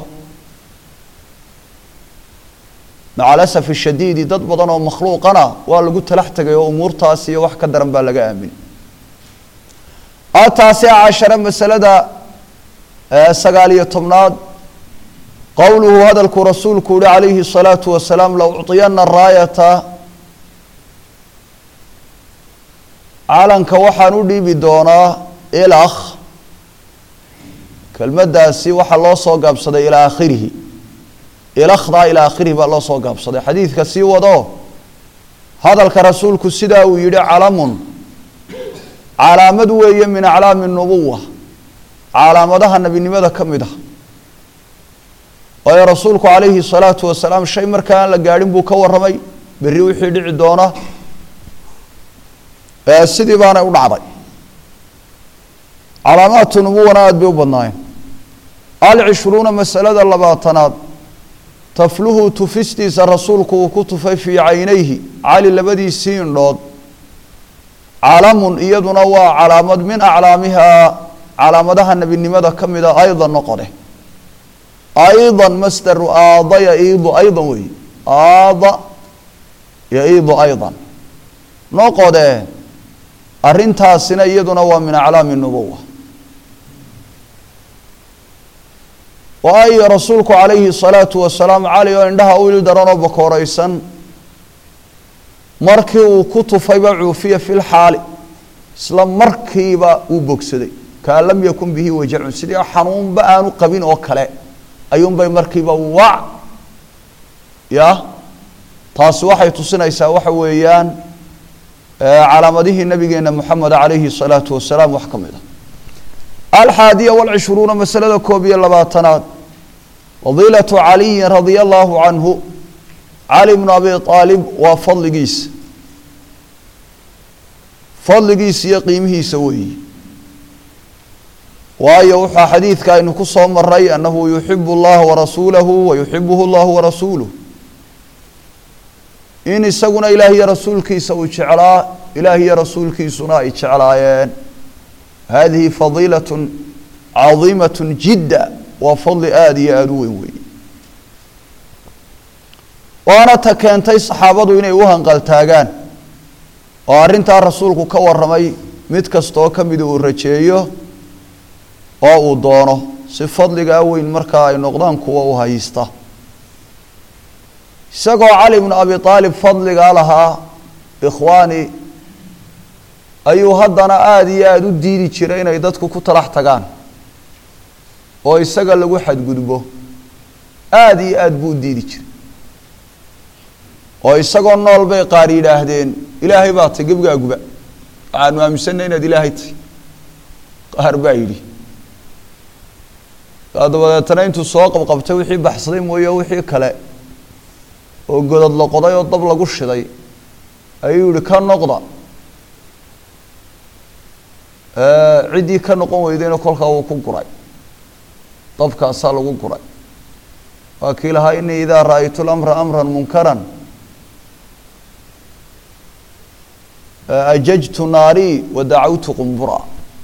maca alasaf shadiidi dad badan oo makhluuqana waa lagu talax tegay oo umuurtaas iyo wax ka daran baa laga aaminay ataasica cashare masalada sagaal iyo tobnaad qowluhu hadalkuu rasuulku yihi calayhi الsalaatu wasalaam la ucطiyana raayata calanka waxaan u dhiibi doonaa ilakh kelmaddaasi waxaa loo soo gaabsaday ilaa aakhirihi ilakhdaa ilaa aakhirihi baa loo soo gaabsaday xadiidka sii wado hadalka rasuulku sidaa uu yihi calamun calaamad weeye min aclaami nubuwa calaamadaha nebinimada ka mid ah waayo rasuulku calayhi salaatu wasalaam shay markaa aan la gaadhin buu ka warramay berri wixii dhici doona sidii baanay u dhacday calaamaatu nubuwana aada bay u badnaayeen alcishruuna masalada labaatanaad tafluhu tufistiisa rasuulku uu ku tufay fii caynayhi cali labadiisii indhood calamun iyaduna waa calaamad min aclaamihaa calaamadaha nebinimada ka mida aydan noqode aydan masdaru aada yaiidu aydan wey aada yaiidu aydan noqode arrintaasina iyaduna waa min aclaami nubuwa waayo rasuulku calayhi salaatu wasalaam cali oo indhaha u ili daranoo bakooreysan markii uu ku tufayba cuufiya fi lxaali isla markiiba uu bogsaday kaan lam yakun bihi wajacun sidii xanuunba aanu qabin oo kale ayuunbay markiiba wac ya taasi waxay tusinaysaa waxa weeyaan calaamadihii nabigeena moxamed calayhi salaatu wasalaam wax ka mid a alxaadiya walcishruuna masalada koob iyo labaatanaad fadiilatu caliyin radia allahu canhu cali bnu abi aalib waa fadligiisa fadligiisa iyo qiimihiisa weeyi waayo wuxaa xadiidka aynu ku soo maray annahu yuxibu اllaha warasuulahu wayuxibuhu اllahu warasuuluh in isaguna ilaah iyo rasuulkiisa uu jeclaa ilaah iyo rasuulkiisuna ay jeclaayeen hadihi fadiilaة cadiimaة jidda waa fadli aada iyo aada u weyn weeye waana ta keentay saxaabadu inay u hanqaltaagaan oo arrintaa rasuulku ka warramay mid kastaoo ka mida uu rajeeyo oo uu doono si fadligaa weyn markaa ay noqdaan kuwa u haysta isagoo cali bnu abi aalib fadligaa lahaa ikhwaani ayuu haddana aada iyo aada u diidi jiray inay dadku ku talax tagaan oo isaga lagu xadgudbo aada iyo aada buu u diidi jiray oo isagoo nool bay qaar yidhaahdeen ilaahay baa tay gebgaaguba waxaanu aaminsanay inaad ilaahay tay qaar baa yidhi dabadeetana intuu soo qabqabtay wixii baxsaday mooye wixii kale oo godad la qoday oo dab lagu shiday ayuu yihi ka noqda ciddii ka noqon weydayna kolkaa wuu ku guray dabkaasaa lagu guray waa kii lahaa inii idaa ra'aytu lamra amra munkaran ajajtu naarii wa dacawtu qumbura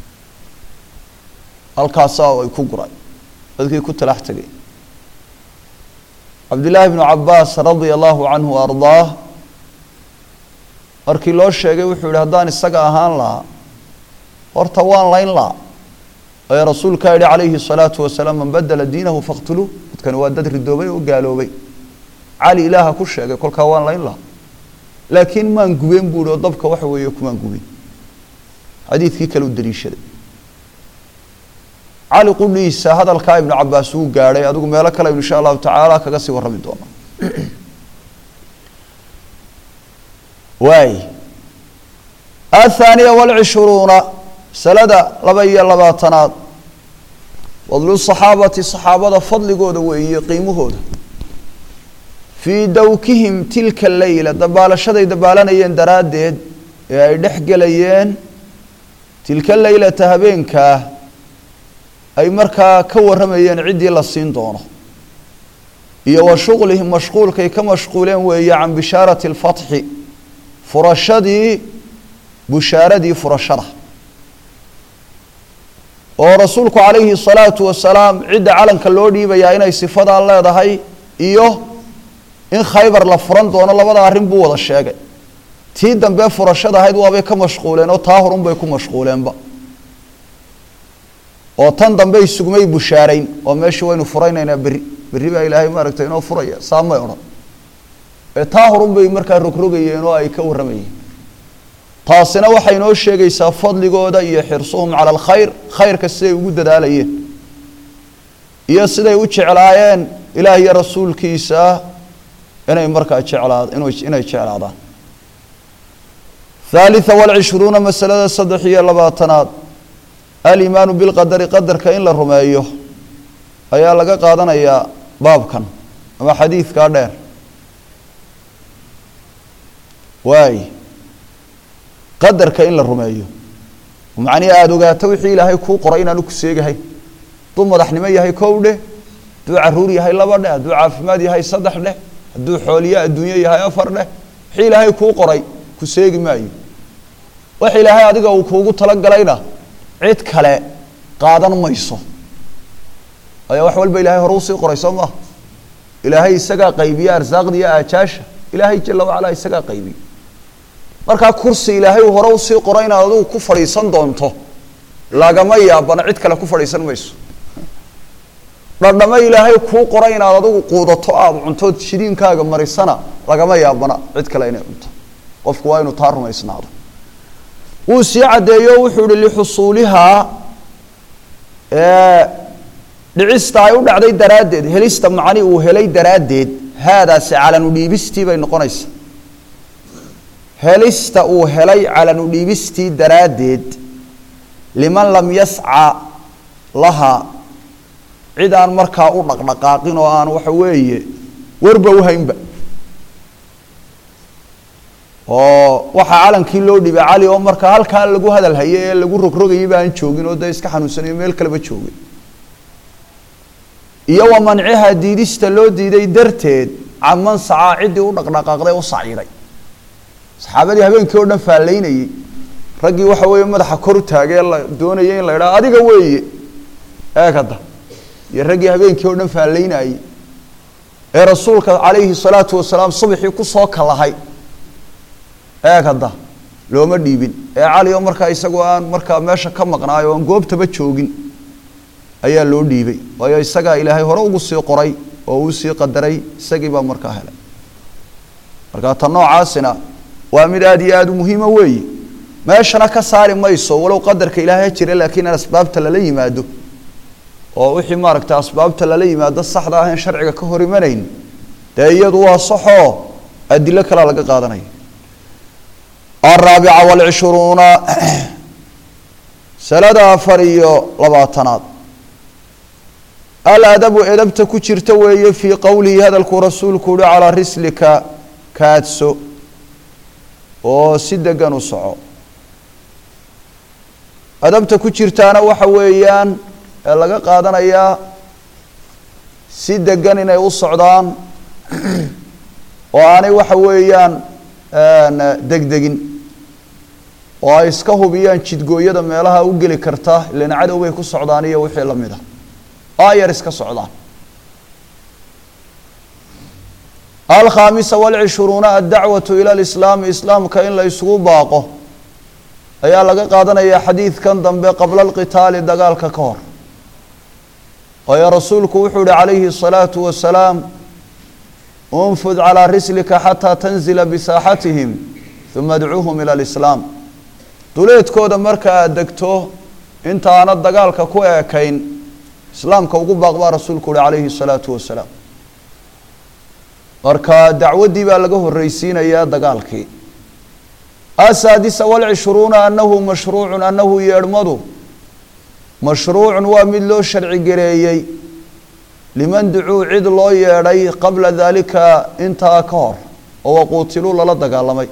halkaasaa ay ku guray dadkii ku talax tegay cabdillaahi bnu cabaas radia allahu canhu ardaah markii loo sheegay wuxuu yihi haddaan isaga ahaan lahaa horta waan layn laha ee rasuulkaa yihi calayhi الsalaatu wasalaam man badela diinahu faqtuluu dadkani waa dad ridoobay oo gaaloobay cali ilaaha ku sheegay kolkaa waan layn laha laakiin maan gubeen buu ihi oo dabka waxa weeye kumaan gubin xadiidkii kale u daliishaday cali qudhiisa hadalkaa ibnu cabaas wuu gaadhay adigu meelo kale aynu insha allahu tacaala kaga sii warrami doona waay athaaniya walcishruuna masalada laba iyo labaatanaad fadlu saxaabati saxaabada fadligooda weeye qiimahooda fii dawkihim tilka leyla dabaalashaday dabaalanayeen daraaddeed ee ay dhex gelayeen tilka leylata habeenkaa ay markaa ka warramayeen ciddii la siin doono iyo wa shuqlihim mashquulkay ka mashquuleen weeye can bishaarati alfatxi furashadii bushaaradii furashada oo rasuulku calayhi salaatu wasalaam cidda calanka loo dhiibayaa inay sifadaa leedahay iyo in khaybar la furan doono labada arrin buu wada sheegay tii dambe furashada ahayd waabay ka mashquuleen oo taa horun bay ku mashquuleenba oo tan dambe isugmay bushaarayn oo meeshii waynu furaynaynaa berri berri baa ilaahay maaragtay inoo furaya saamay odhan ee taa horun bay markaa rogrogayeen oo ay ka warramayeen taasina waxay inoo sheegaysaa fadligooda iyo xirsuhum cala alkhayr khayrka siday ugu dadaalayeen iyo siday u jeclaayeen ilaah iyo rasuulkiisa inay markaa jeclaad inay jeclaadaan haalitha walcishruuna masalada saddex iyo labaatanaad alimaanu bilqadari qadarka in la rumeeyo ayaa laga qaadanayaa baabkan ama xadiidkaa dheer waay qadarka in la rumeeyo macnihi aada ogaato wixii ilaahay kuu qoray inaanu ku seegahay hadduu madaxnimo yahay kow dheh hadduu caruur yahay laba dheh hadduu caafimaad yahay saddex dheh hadduu xooliye adduunyo yahay afar dheh wixii ilaahay kuu qoray ku seegi maayo wax ilaahay adiga uu kuugu talagalayna cid kale qaadan mayso ayaa wax walba ilahay hore usii qoray soo maha ilaahay isagaa qaybiye arsaaqda iyo aajaasha ilaahay jala wacalaa isagaa qaybiye markaa kursi ilaahay uu hore usii qoray inaad adigu ku fadhiisan doonto lagama yaabana cid kale ku fadhiisan mayso dhadhamo ilaahay kuu qoray inaad adigu quudato aada cuntood shiriinkaaga marisana lagama yaabana cid kale inay cunto qofku waa inuu taa rumaysnaado wuu sii caddeeyo wuxuu ihi lixusuulihaa dhicista ay u dhacday daraaddeed helista macni uu helay daraaddeed haadaasi calanu dhiibistii bay noqonaysa helista uu helay calanu dhiibistii daraaddeed liman lam yasca lahaa cid aan markaa u dhaqdhaqaaqin oo aan waxa weeye warba uhaynba oo waxaa calankii loo dhibay cali oo markaa halkaa lagu hadal haye ee lagu rogrogayay ba aan joogin oo dee iska xanuunsanayo meel kaleba joogay iyo wa manciha diidista loo diiday darteed caman sacaa ciddii u dhaqdhaqaaqday u saciiday saxaabadii habeenkii oo dhan faallaynayey raggii waxa weeye madaxa kor u taagay la doonayay in la idhaha adiga weeye eegada iyo raggii habeenkii oo dhan faallaynayey ee rasuulka calayhi salaatu wasalaam subaxii kusoo kalahay eeg hadda looma dhiibin ee cali oo markaa isagoo aan markaa meesha ka maqnaayo o aan goobtaba joogin ayaa loo dhiibay waayo isagaa ilaahay hore ugu sii qoray oo uu sii qadaray isagii baa markaa helay markaa ta noocaasina waa mid aada iyo aada u muhiima weeye meeshana ka saari mayso walow qadarka ilaahay ha jira laakiin in asbaabta lala yimaado oo wixii maaragta asbaabta lala yimaado saxda ah in sharciga ka hor imanayn dee iyadu waa saxoo adilo kalea laga qaadanaya الرaaبعة والعشhروuنa sanada afar iyo labaatanaad aladabu edabta ku jirta weeye fii qowlihi hadalkuu rasuulku uhi calaa rislika kaadso oo si degan u soco adabta ku jirtaana waxa weeyaan ee laga qaadanayaa si degan inay u socdaan oo aanay waxa weeyaan degdegin oo ay iska hubiyaan jidgooyada meelaha u geli karta ilan cadow bay ku socdaan iyo wixii lamid a aayar iska socdaan alkhaamisa walcishruuna addacwatu ila lislaami islaamka in la isugu baaqo ayaa laga qaadanaya xadiidkan dambe qabla alqitaali dagaalka ka hor waayo rasuulku wuxuu yihi calayhi الsalaatu wasalaam unfud calىa rislika xataa tanzila bisaaxatihim uma adcuuhum ila lislaam duleedkooda marka aada degto intaana dagaalka ku eekayn islaamka ugu baaq baa rasuulku uhi calayhi الsalaatu wasalaam marka dacwaddii baa laga horreysiinayaa dagaalkii asaadisa walcishruuna anahu mashruucun anahu yeedhmadu mashruucun waa mid loo sharci gareeyey liman ducuu cid loo yeedhay qabla daalika intaa ka hor oo waquutiluu lala dagaalamay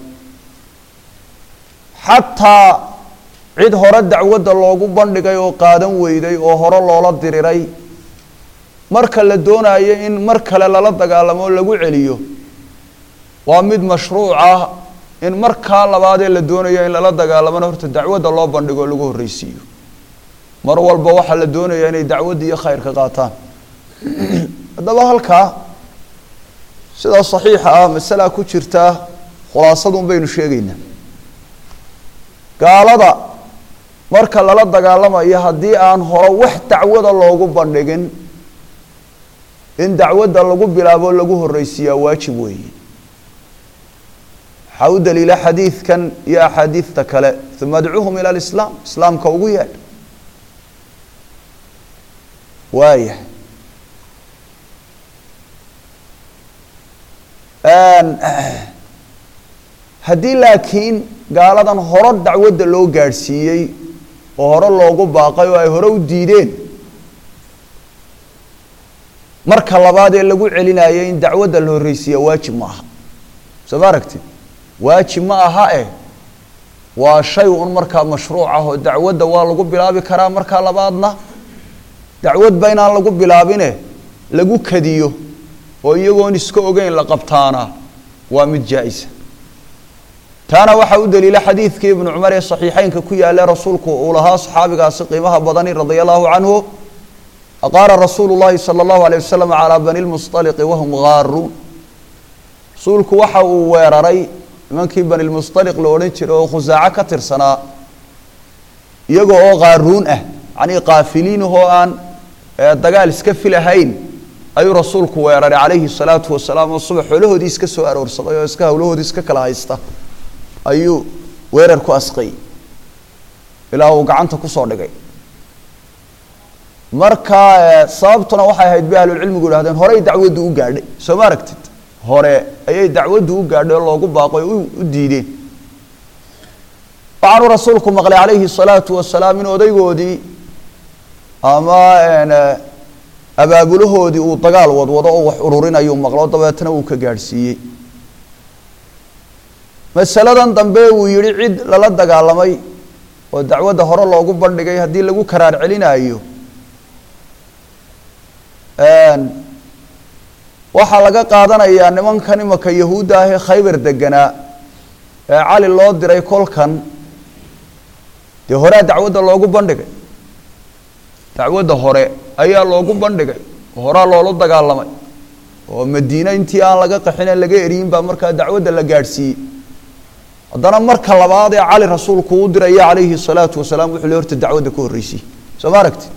xataa cid hore dacwadda loogu bandhigay oo qaadan weyday oo hore loola diriray marka la doonayo in mar kale lala dagaalamo oo lagu celiyo waa mid mashruuc ah in markaa labaadee la doonayo in lala dagaalamona horta dacwadda loo bandhigo oo lagu horreysiiyo mar walba waxaa la doonaya inay dacwadda iyo khayrka qaataan haddaba halkaa sidaa saxiixa ah masalaa ku jirtaa khulaasadun baynu sheegaynaa gaalada marka lala dagaalamayo haddii aan hore wax dacwada loogu bandhigin in dacwadda lagu bilaabo lagu horreysiiyaa waajib weeye waxaa u daliila xadiidkan iyo axaadiidta kale uma adcuuhum ila alislaam islaamka ugu yeedh waaya haddii laakiin gaaladan hore dacwadda loo gaadhsiiyey oo hore loogu baaqay oo ay hore u diideen marka labaad ee lagu celinayay in dacwadda la horreysiiya waajib ma aha soo ma aragtid waajib ma aha eh waa shay un markaa mashruuc ah oo dacwadda waa lagu bilaabi karaa markaa labaadna dacwadba inaan lagu bilaabine lagu kadiyo oo iyagoon iska ogeyn la qabtaana waa mid jaa-isa taana waxaa u daliila xadiidkii ibnu cumar ee saxiixeynka ku yaale rasuulku uu lahaa saxaabigaasi qiimaha badani radia allahu canhu aqaara rasuulu llahi sala allahu alayh wasalam calaa bani lmusطaliqi wahum gaaruun rasuulku waxa uu weeraray nimankii bani lmusطaliq la odhan jiray oo khusaaco ka tirsanaa iyaga oo qaaruun ah yacnii qaafiliinahoo aan dagaal iska filahayn ayuu rasuulku weeraray calayhi salaatu wasalaam oo subax xoolahoodii iska soo aroorsaday oo iska hawlahoodii iska kala haysta ayuu weerar ku asqayy ilaa uu gacanta kusoo dhigay marka sababtuna waxay ahayd bay ahlulcilmigu yihahdeen horey dacwaddu u gaadhay soo ma aragtid hore ayay dacwaddu u gaadhay oo loogu baaqoy u diideen waxaanuu rasuulku maqlay calayhi salaatu wasalaam in odaygoodii ama abaabulahoodii uu dagaal wadwado oo wax ururinayu maqlo dabeetna uu ka gaadhsiiyey masaladan dambe uu yihi cid lala dagaalamay oo dacwadda hore loogu bandhigay haddii lagu karaar celinayo waxaa laga qaadanayaa nimankan imaka yahuudda ahee khaybar deganaa ee cali loo diray kolkan dee horea dacwadda loogu bandhigay dacwadda hore ayaa loogu bandhigay oo horaa loola dagaalamay oo madiine intii aan laga qaxine laga eriyin baa markaa dacwadda la gaadhsiiyey haddana marka labaad ee cali rasuulku u diraya calayhi salaatu wasalaam wuxuu le horta dacwadda ka horreysiyey soo ma aragtid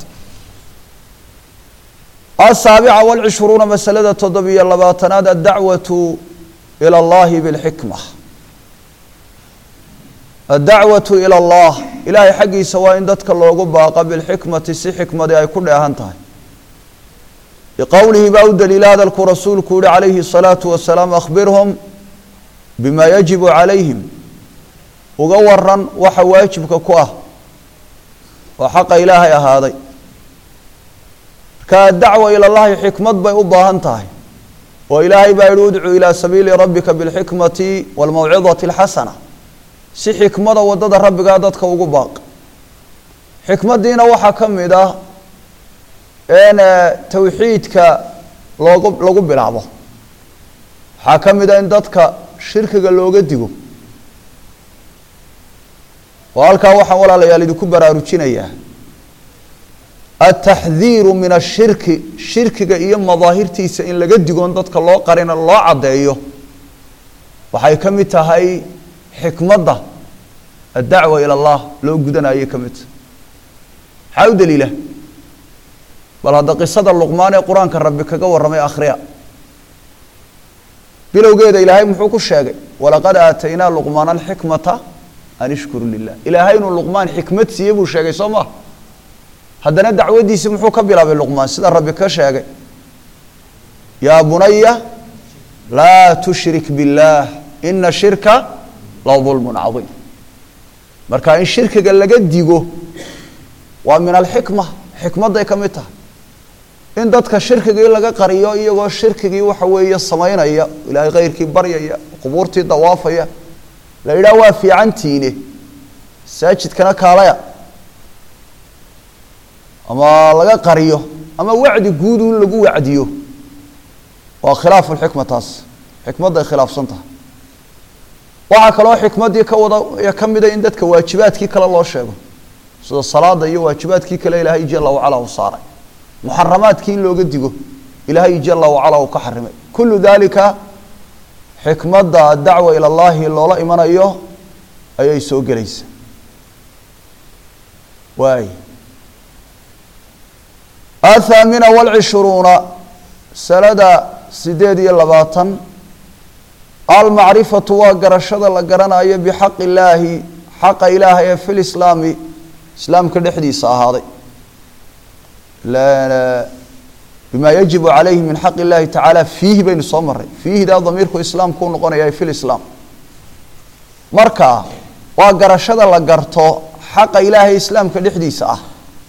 asaabica walcishruuna masalada toddobiyo labaatanaad addacwatu ila allahi bilxikma addacwatu ila allah ilaahay xaggiisa waa in dadka loogu baaqa bilxikmati si xikmadi ay ku dheehan tahay liqowlihi baa u daliila hadalkuu rasuulku yihi calayhi الsalaatu wasalaam akhbirhum bima yajibu calayhim uga waran waxa waajibka ku ah oo xaqa ilaahay ahaaday marka dacwa ila llahi xikmad bay u baahan tahay oo ilaahay baa yihi udcuu ilaa sabiili rabbika bilxikmati waalmawcidati alxasana si xikmada waddada rabbigaa dadka ugu baaq xikmaddiina waxaa ka mid ah in tawxiidka loogu lagu bilaabo waxaa ka mid ah in dadka shirkiga looga digo oo halkaa waxaan walaalayaal idinku baraarujinayaa altaxdiiru min ashirki shirkiga iyo madaahirtiisa in laga digoon dadka loo qarina loo caddeeyo waxay ka mid tahay xikmadda addacwa ila allah loo gudanayay ka mid tahay maxaa u daliila bal hadda qisada luqmaan ee qur-aanka rabbi kaga warramay akhriya bilowgeeda ilaahay muxuu ku sheegay walaqad aataynaa luqmaana alxikmata an ishkuru lilah ilaahay inuu luqmaan xikmad siiye buu sheegay soo maa haddana dacwaddiisi muxuu ka bilaabay luqmaan sida rabbi ka sheegay yaa bunaya laa tushrik biاllaah ina shirka la dulmun cadiim marka in shirkiga laga digo waa min alxikma xikmadday ka mid tahay in dadka shirkigii laga qariyo iyagoo shirkigii waxa weeye samaynaya ilaahay khayrkii baryaya qubuurtii dawaafaya la yidhaah waa fiicantiine masaajidkana kaalaya ama laga qariyo ama wacdi guud in lagu wacdiyo waa khilaafu lxikma taas xikmadday khilaafsan tahay waxaa kaloo xikmaddii ka wada ka mida in dadka waajibaadkii kale loo sheego sida salaada iyo waajibaadkii kale ilaahay jala wacala u saaray muxaramaadkii in looga digo ilaahay jala wacala uu ka xarimay kullu dalika xikmadda adacwa ila llahi loola imanayo ayay soo gelaysa waay athaamina walcishruuna sanada sideed iyo labaatan almacrifatu waa garashada la garanayo bixaqi illaahi xaqa ilaahay ee fi lislaami islaamka dhexdiisa ahaaday bima yajibu calayhi min xaq illahi tacaala fiihi baynu soo maray fiihdaa damiirku islaamku u noqonaya fi lislaam marka waa garashada la garto xaqa ilaahay islaamka dhexdiisa ah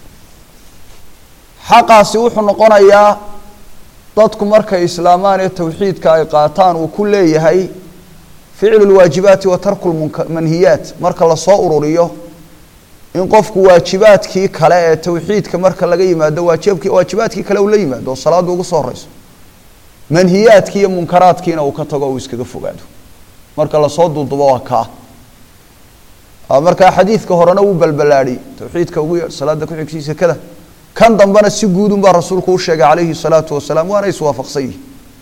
xaqaasi wuxuu noqonayaa dadku markay islaamaan ee towxiidka ay qaataan uu ku leeyahay ficlu lwaajibaati wa tarku lmanhiyaat marka lasoo ururiyo in qofku waajibaadkii kale ee towxiidka marka laga yimaado waajibki waajibaadkii kale uu la yimaado oo salaaddu ugu soo horeyso manhiyaadkii iyo munkaraadkiina uu ka tago uu iskaga fogaado marka lasoo duudubo waa kaa markaa xadiidka horena wuu balbalaadhiyey towxiidka ugu yeedh salaada kuxigsi sekada kan dambena si guudun baa rasuulku u sheegay calayhi salaatu wasalaam waana iswaafaqsan yihi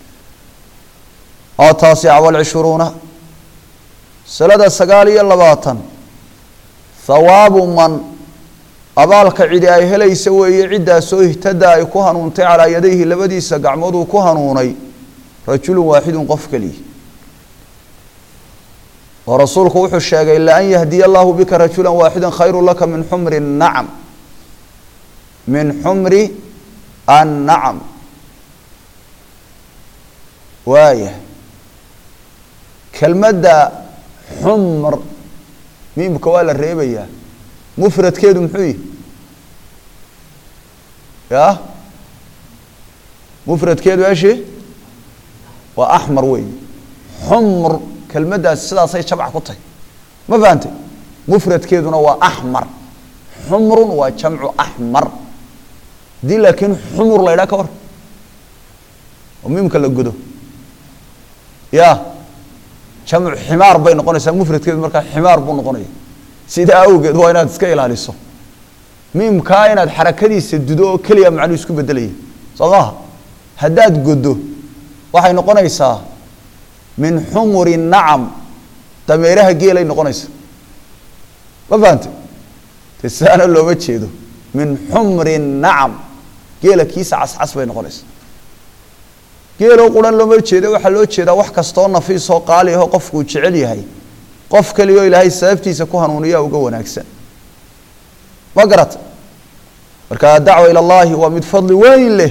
ataasica walcishruuna salada sagaal iyo labaatan hawaabu man abaalka cidi ay helaysa weeye ciddaasoo ihtada ay ku hanuuntay calaa yadayhi labadiisa gacmood uu ku hanuunay rajulun waaxidun qof keliya oo rasuulku wuxuu sheegay laan yahdiya allahu bika rajula waaxida khayru laka min xumri nacam min xumri annacam waaya kelmadda xumr miimka waa la reebayaa mufradkeedu muxuu yihi ya mufradkeedu eshi waa axmar weey xumr kelmaddaasi sidaasay jabc ku tahy ma fahantay mufradkeeduna waa axmar xumrun waa jamcu axmar haddii laakiin xumur la ydhaha ka hor oo miimka la godo ya jamcu ximaar bay noqonaysaa mufradkeedu markaa ximaar buu noqonaya sidaa awgeed waa inaad iska ilaaliso miimkaa inaad xarakadiisa dudo oo keliya macnuu isku bedelaya soo maaha haddaad goddo waxay noqonaysaa min xumuri nacam dameeraha geelay noqonaysa ma fahante te saana looma jeedo min xumri nacam geela kiisa cascas bay noqonaysaa geeloo quran looma jeeda waxaa loo jeedaa wax kastaoo nafiisoo qaali ahoo qofkuu jecel yahay qof keliyaoo ilaahay sababtiisa ku hanuuniyaa uga wanaagsan ma garata marka adacwa ila allahi waa mid fadli weyn leh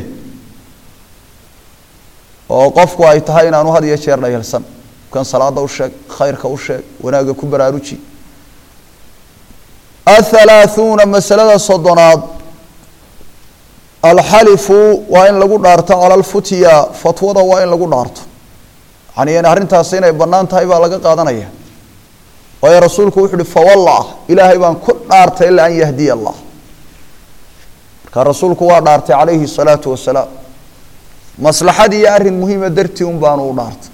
oo qofku ay tahay inaanu had iyo jeer dhayalsan kan salaada u sheeg khayrka u sheeg wanaagga ku baraaruji athalaaثuuna masalada soddonaad alxalifu waa in lagu dhaarto cala alfutya fatwada waa in lagu dhaarto yani arrintaasi inay bannaan tahay baa laga qaadanaya waayo rasuulku wuxu uhi fawallah ilaahay baan ku dhaartay ilaa an yahdiya allah marka rasuulku waa dhaartay calayhi salaatu wasalaam maslaxad iyo arrin muhiima dartii un baanu u dhaartay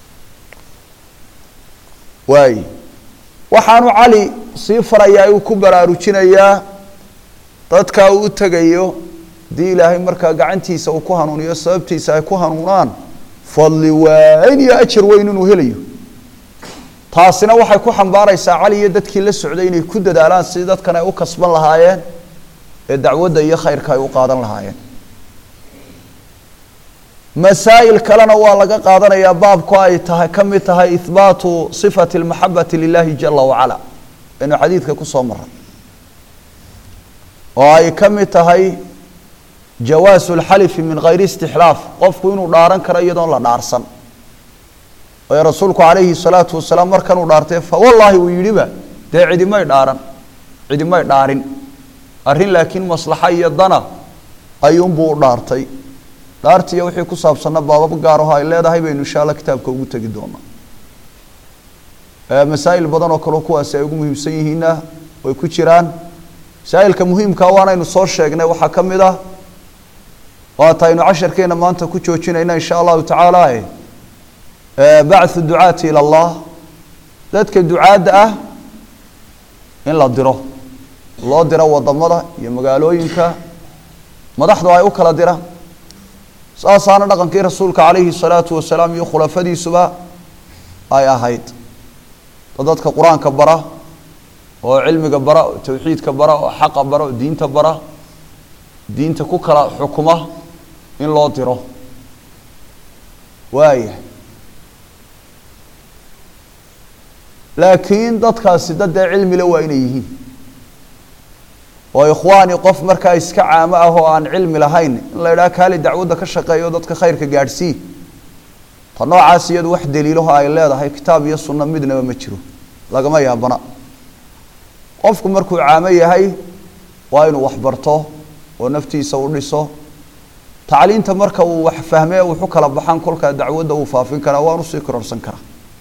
waay waxaanu cali sii farayaa uu ku baraarujinayaa dadka uu u tegayo haddii ilaahay markaa gacantiisa uu ku hanuuniyo sababtiisa ay ku hanuunaan fadli waayn iyo ajar weyn inuu helayo taasina waxay ku xambaaraysaa cali iyo dadkii la socday inay ku dadaalaan sidii dadkan ay u kasban lahaayeen ee dacwadda iyo khayrka ay u qaadan lahaayeen masaa'il kalena waa laga qaadanayaa baabku ay tahay ka mid tahay ihbaatu sifati almaxabati lilahi jala wacala aynu xadiidka ku soo maray oo ay ka mid tahay jawaasu lxalifi min hayri istixlaaf qofku inuu dhaaran karo iyadoon la dhaarsan waayo rasuulku calayhi salaatu wasalaam markanuu dhaartay fa wallaahi uu yidhiba dee cidimay dhaaran cidimay dhaarin arrin laakiin maslaxa iyo dana ayuunbuu u dhaartay dhaartiiyo wixii ku saabsanna baabab gaaraho ay leedahay baynu insha alla kitaabka ugu tegi doonaa masaa'il badan oo kaleo kuwaasi ay ugu muhiimsan yihiinna way ku jiraan masaa'ilka muhiimkaa waanaynu soo sheegnay waxaa ka mid ah waata aynu casharkeena maanta ku joojinayna insha allahu tacaala bacthu ducaati ila allah dadka ducaadda ah in la diro loo diro wadamada iyo magaalooyinka madaxdu ay u kala diraan saasaana dhaqankii rasuulka calayhi salaatu wasalaam iyo khulafadiisuba ay ahayd dad dadka qur-aanka bara oo cilmiga bara oo tawxiidka bara oo xaqa bara oo diinta bara diinta ku kala xukuma in loo diro waaya laakiin dadkaasi dad dee cilmile waa inay yihiin oo ikhwaani qof markaa iska caamo ah oo aan cilmi lahayn in la idhaha kaali dacwadda ka shaqeeyo dadka khayrka gaadhsii ta noocaas iyadu wax daliilaho ay leedahay kitaab iyo sunno midnaba ma jiro lagama yaabana qofku markuu caamo yahay waa inuu wax barto oo naftiisa u dhiso tacliinta marka uu wax fahmee wuxu kala baxan kolkaa dacwadda uu faafin karaa waan usii kororsan karaa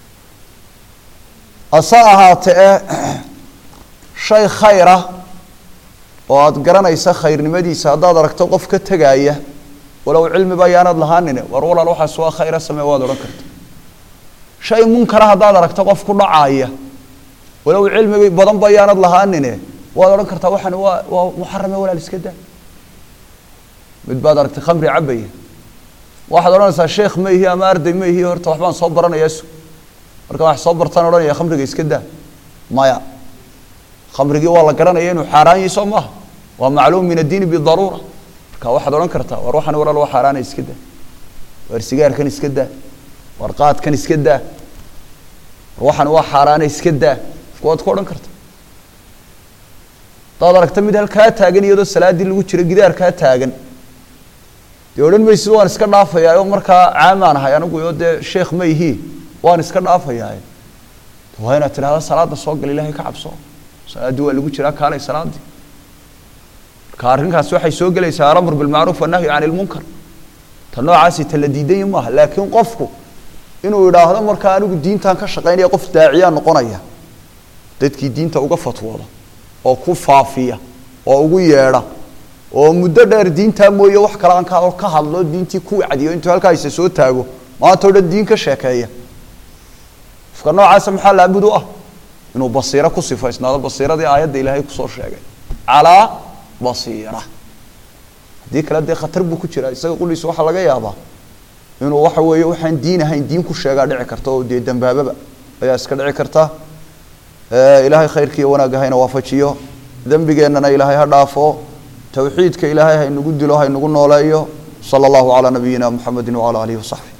hase ahaatee shay khayra oo aada garanaysa khayrnimadiisa haddaad aragto qof ka tegaaya walow cilmiba ayaanad lahaanine war walaal waxaas waa khayra samee waad odhan karta shay munkara haddaad aragto qof ku dhacaaya walow cilmi badanba ayaanad lahaanine waad odhan kartaa waxaan waa waa muxarame walaal iska daa mid baad aragtay khamri cabaya waxaad odhanaysaa sheekh ma ihi ama arday ma ihi horta waxbaan soo baranayaa su marka wax soo bartaan odhanaya khamriga iska daa maya khamrigii waa la garanaya inuu xaaraan yahay soo maaha waa macluum min addiini bidaruura marka waxaad odhan kartaa war waxaan walaal waa xaaraana iska daa war sigaarkan iska daa war qaadkan iska daa war waxaan waa xaaraana iska daa waad ku odhan karta hadaad aragta mid halkaa taagan iyadoo salaaddii lagu jiro gidaarkaa taagan dee odhan maysid waan iska dhaafayaa oo markaa caamaan ahay anigu oo dee sheekh ma ihi waan iska dhaafayaa waa inaad tidhahda salaada soo gal ilaahay ka cabso salaaddii waa lagu jiraa kaalay salaadii marka arrinkaas waxay soo gelaysaa alamr bilmacruuf wannahyu can ilmunkar ta noocaasi ta la diidanya maaha laakiin qofku inuu idhaahdo markaa anigu diintan ka shaqaynaya qof daaciyaa noqonaya dadkii diinta uga fatwooda oo ku faafiya oo ugu yeedha oo muddo dheer diintaa mooye wax kale aan ka ka hadlo diintii ku wacdiyo intuu halkaaysa soo taago maanta o dhan diin ka sheekeeya qofka noocaasa maxaa laabud u ah inuu basiiro ku sifaysnaado basiiradii aayadda ilaahay kusoo sheegay calaa basiira haddii kale dee khatar buu ku jiraa isaga quliisa waxaa laga yaabaa inuu waxa weeye waxaan diin ahayn diin ku sheegaa dhici karta oo dee dambaababa ayaa iska dhici karta ilaahay khayrkiiyo wanaagga hayna waafajiyo dembigeennana ilaahay ha dhaafo towxiidka ilaahay haynagu dilo haynagu nooleeyo sala allahu calaa nabiyina muxamedi wacala aalihi wasaxbi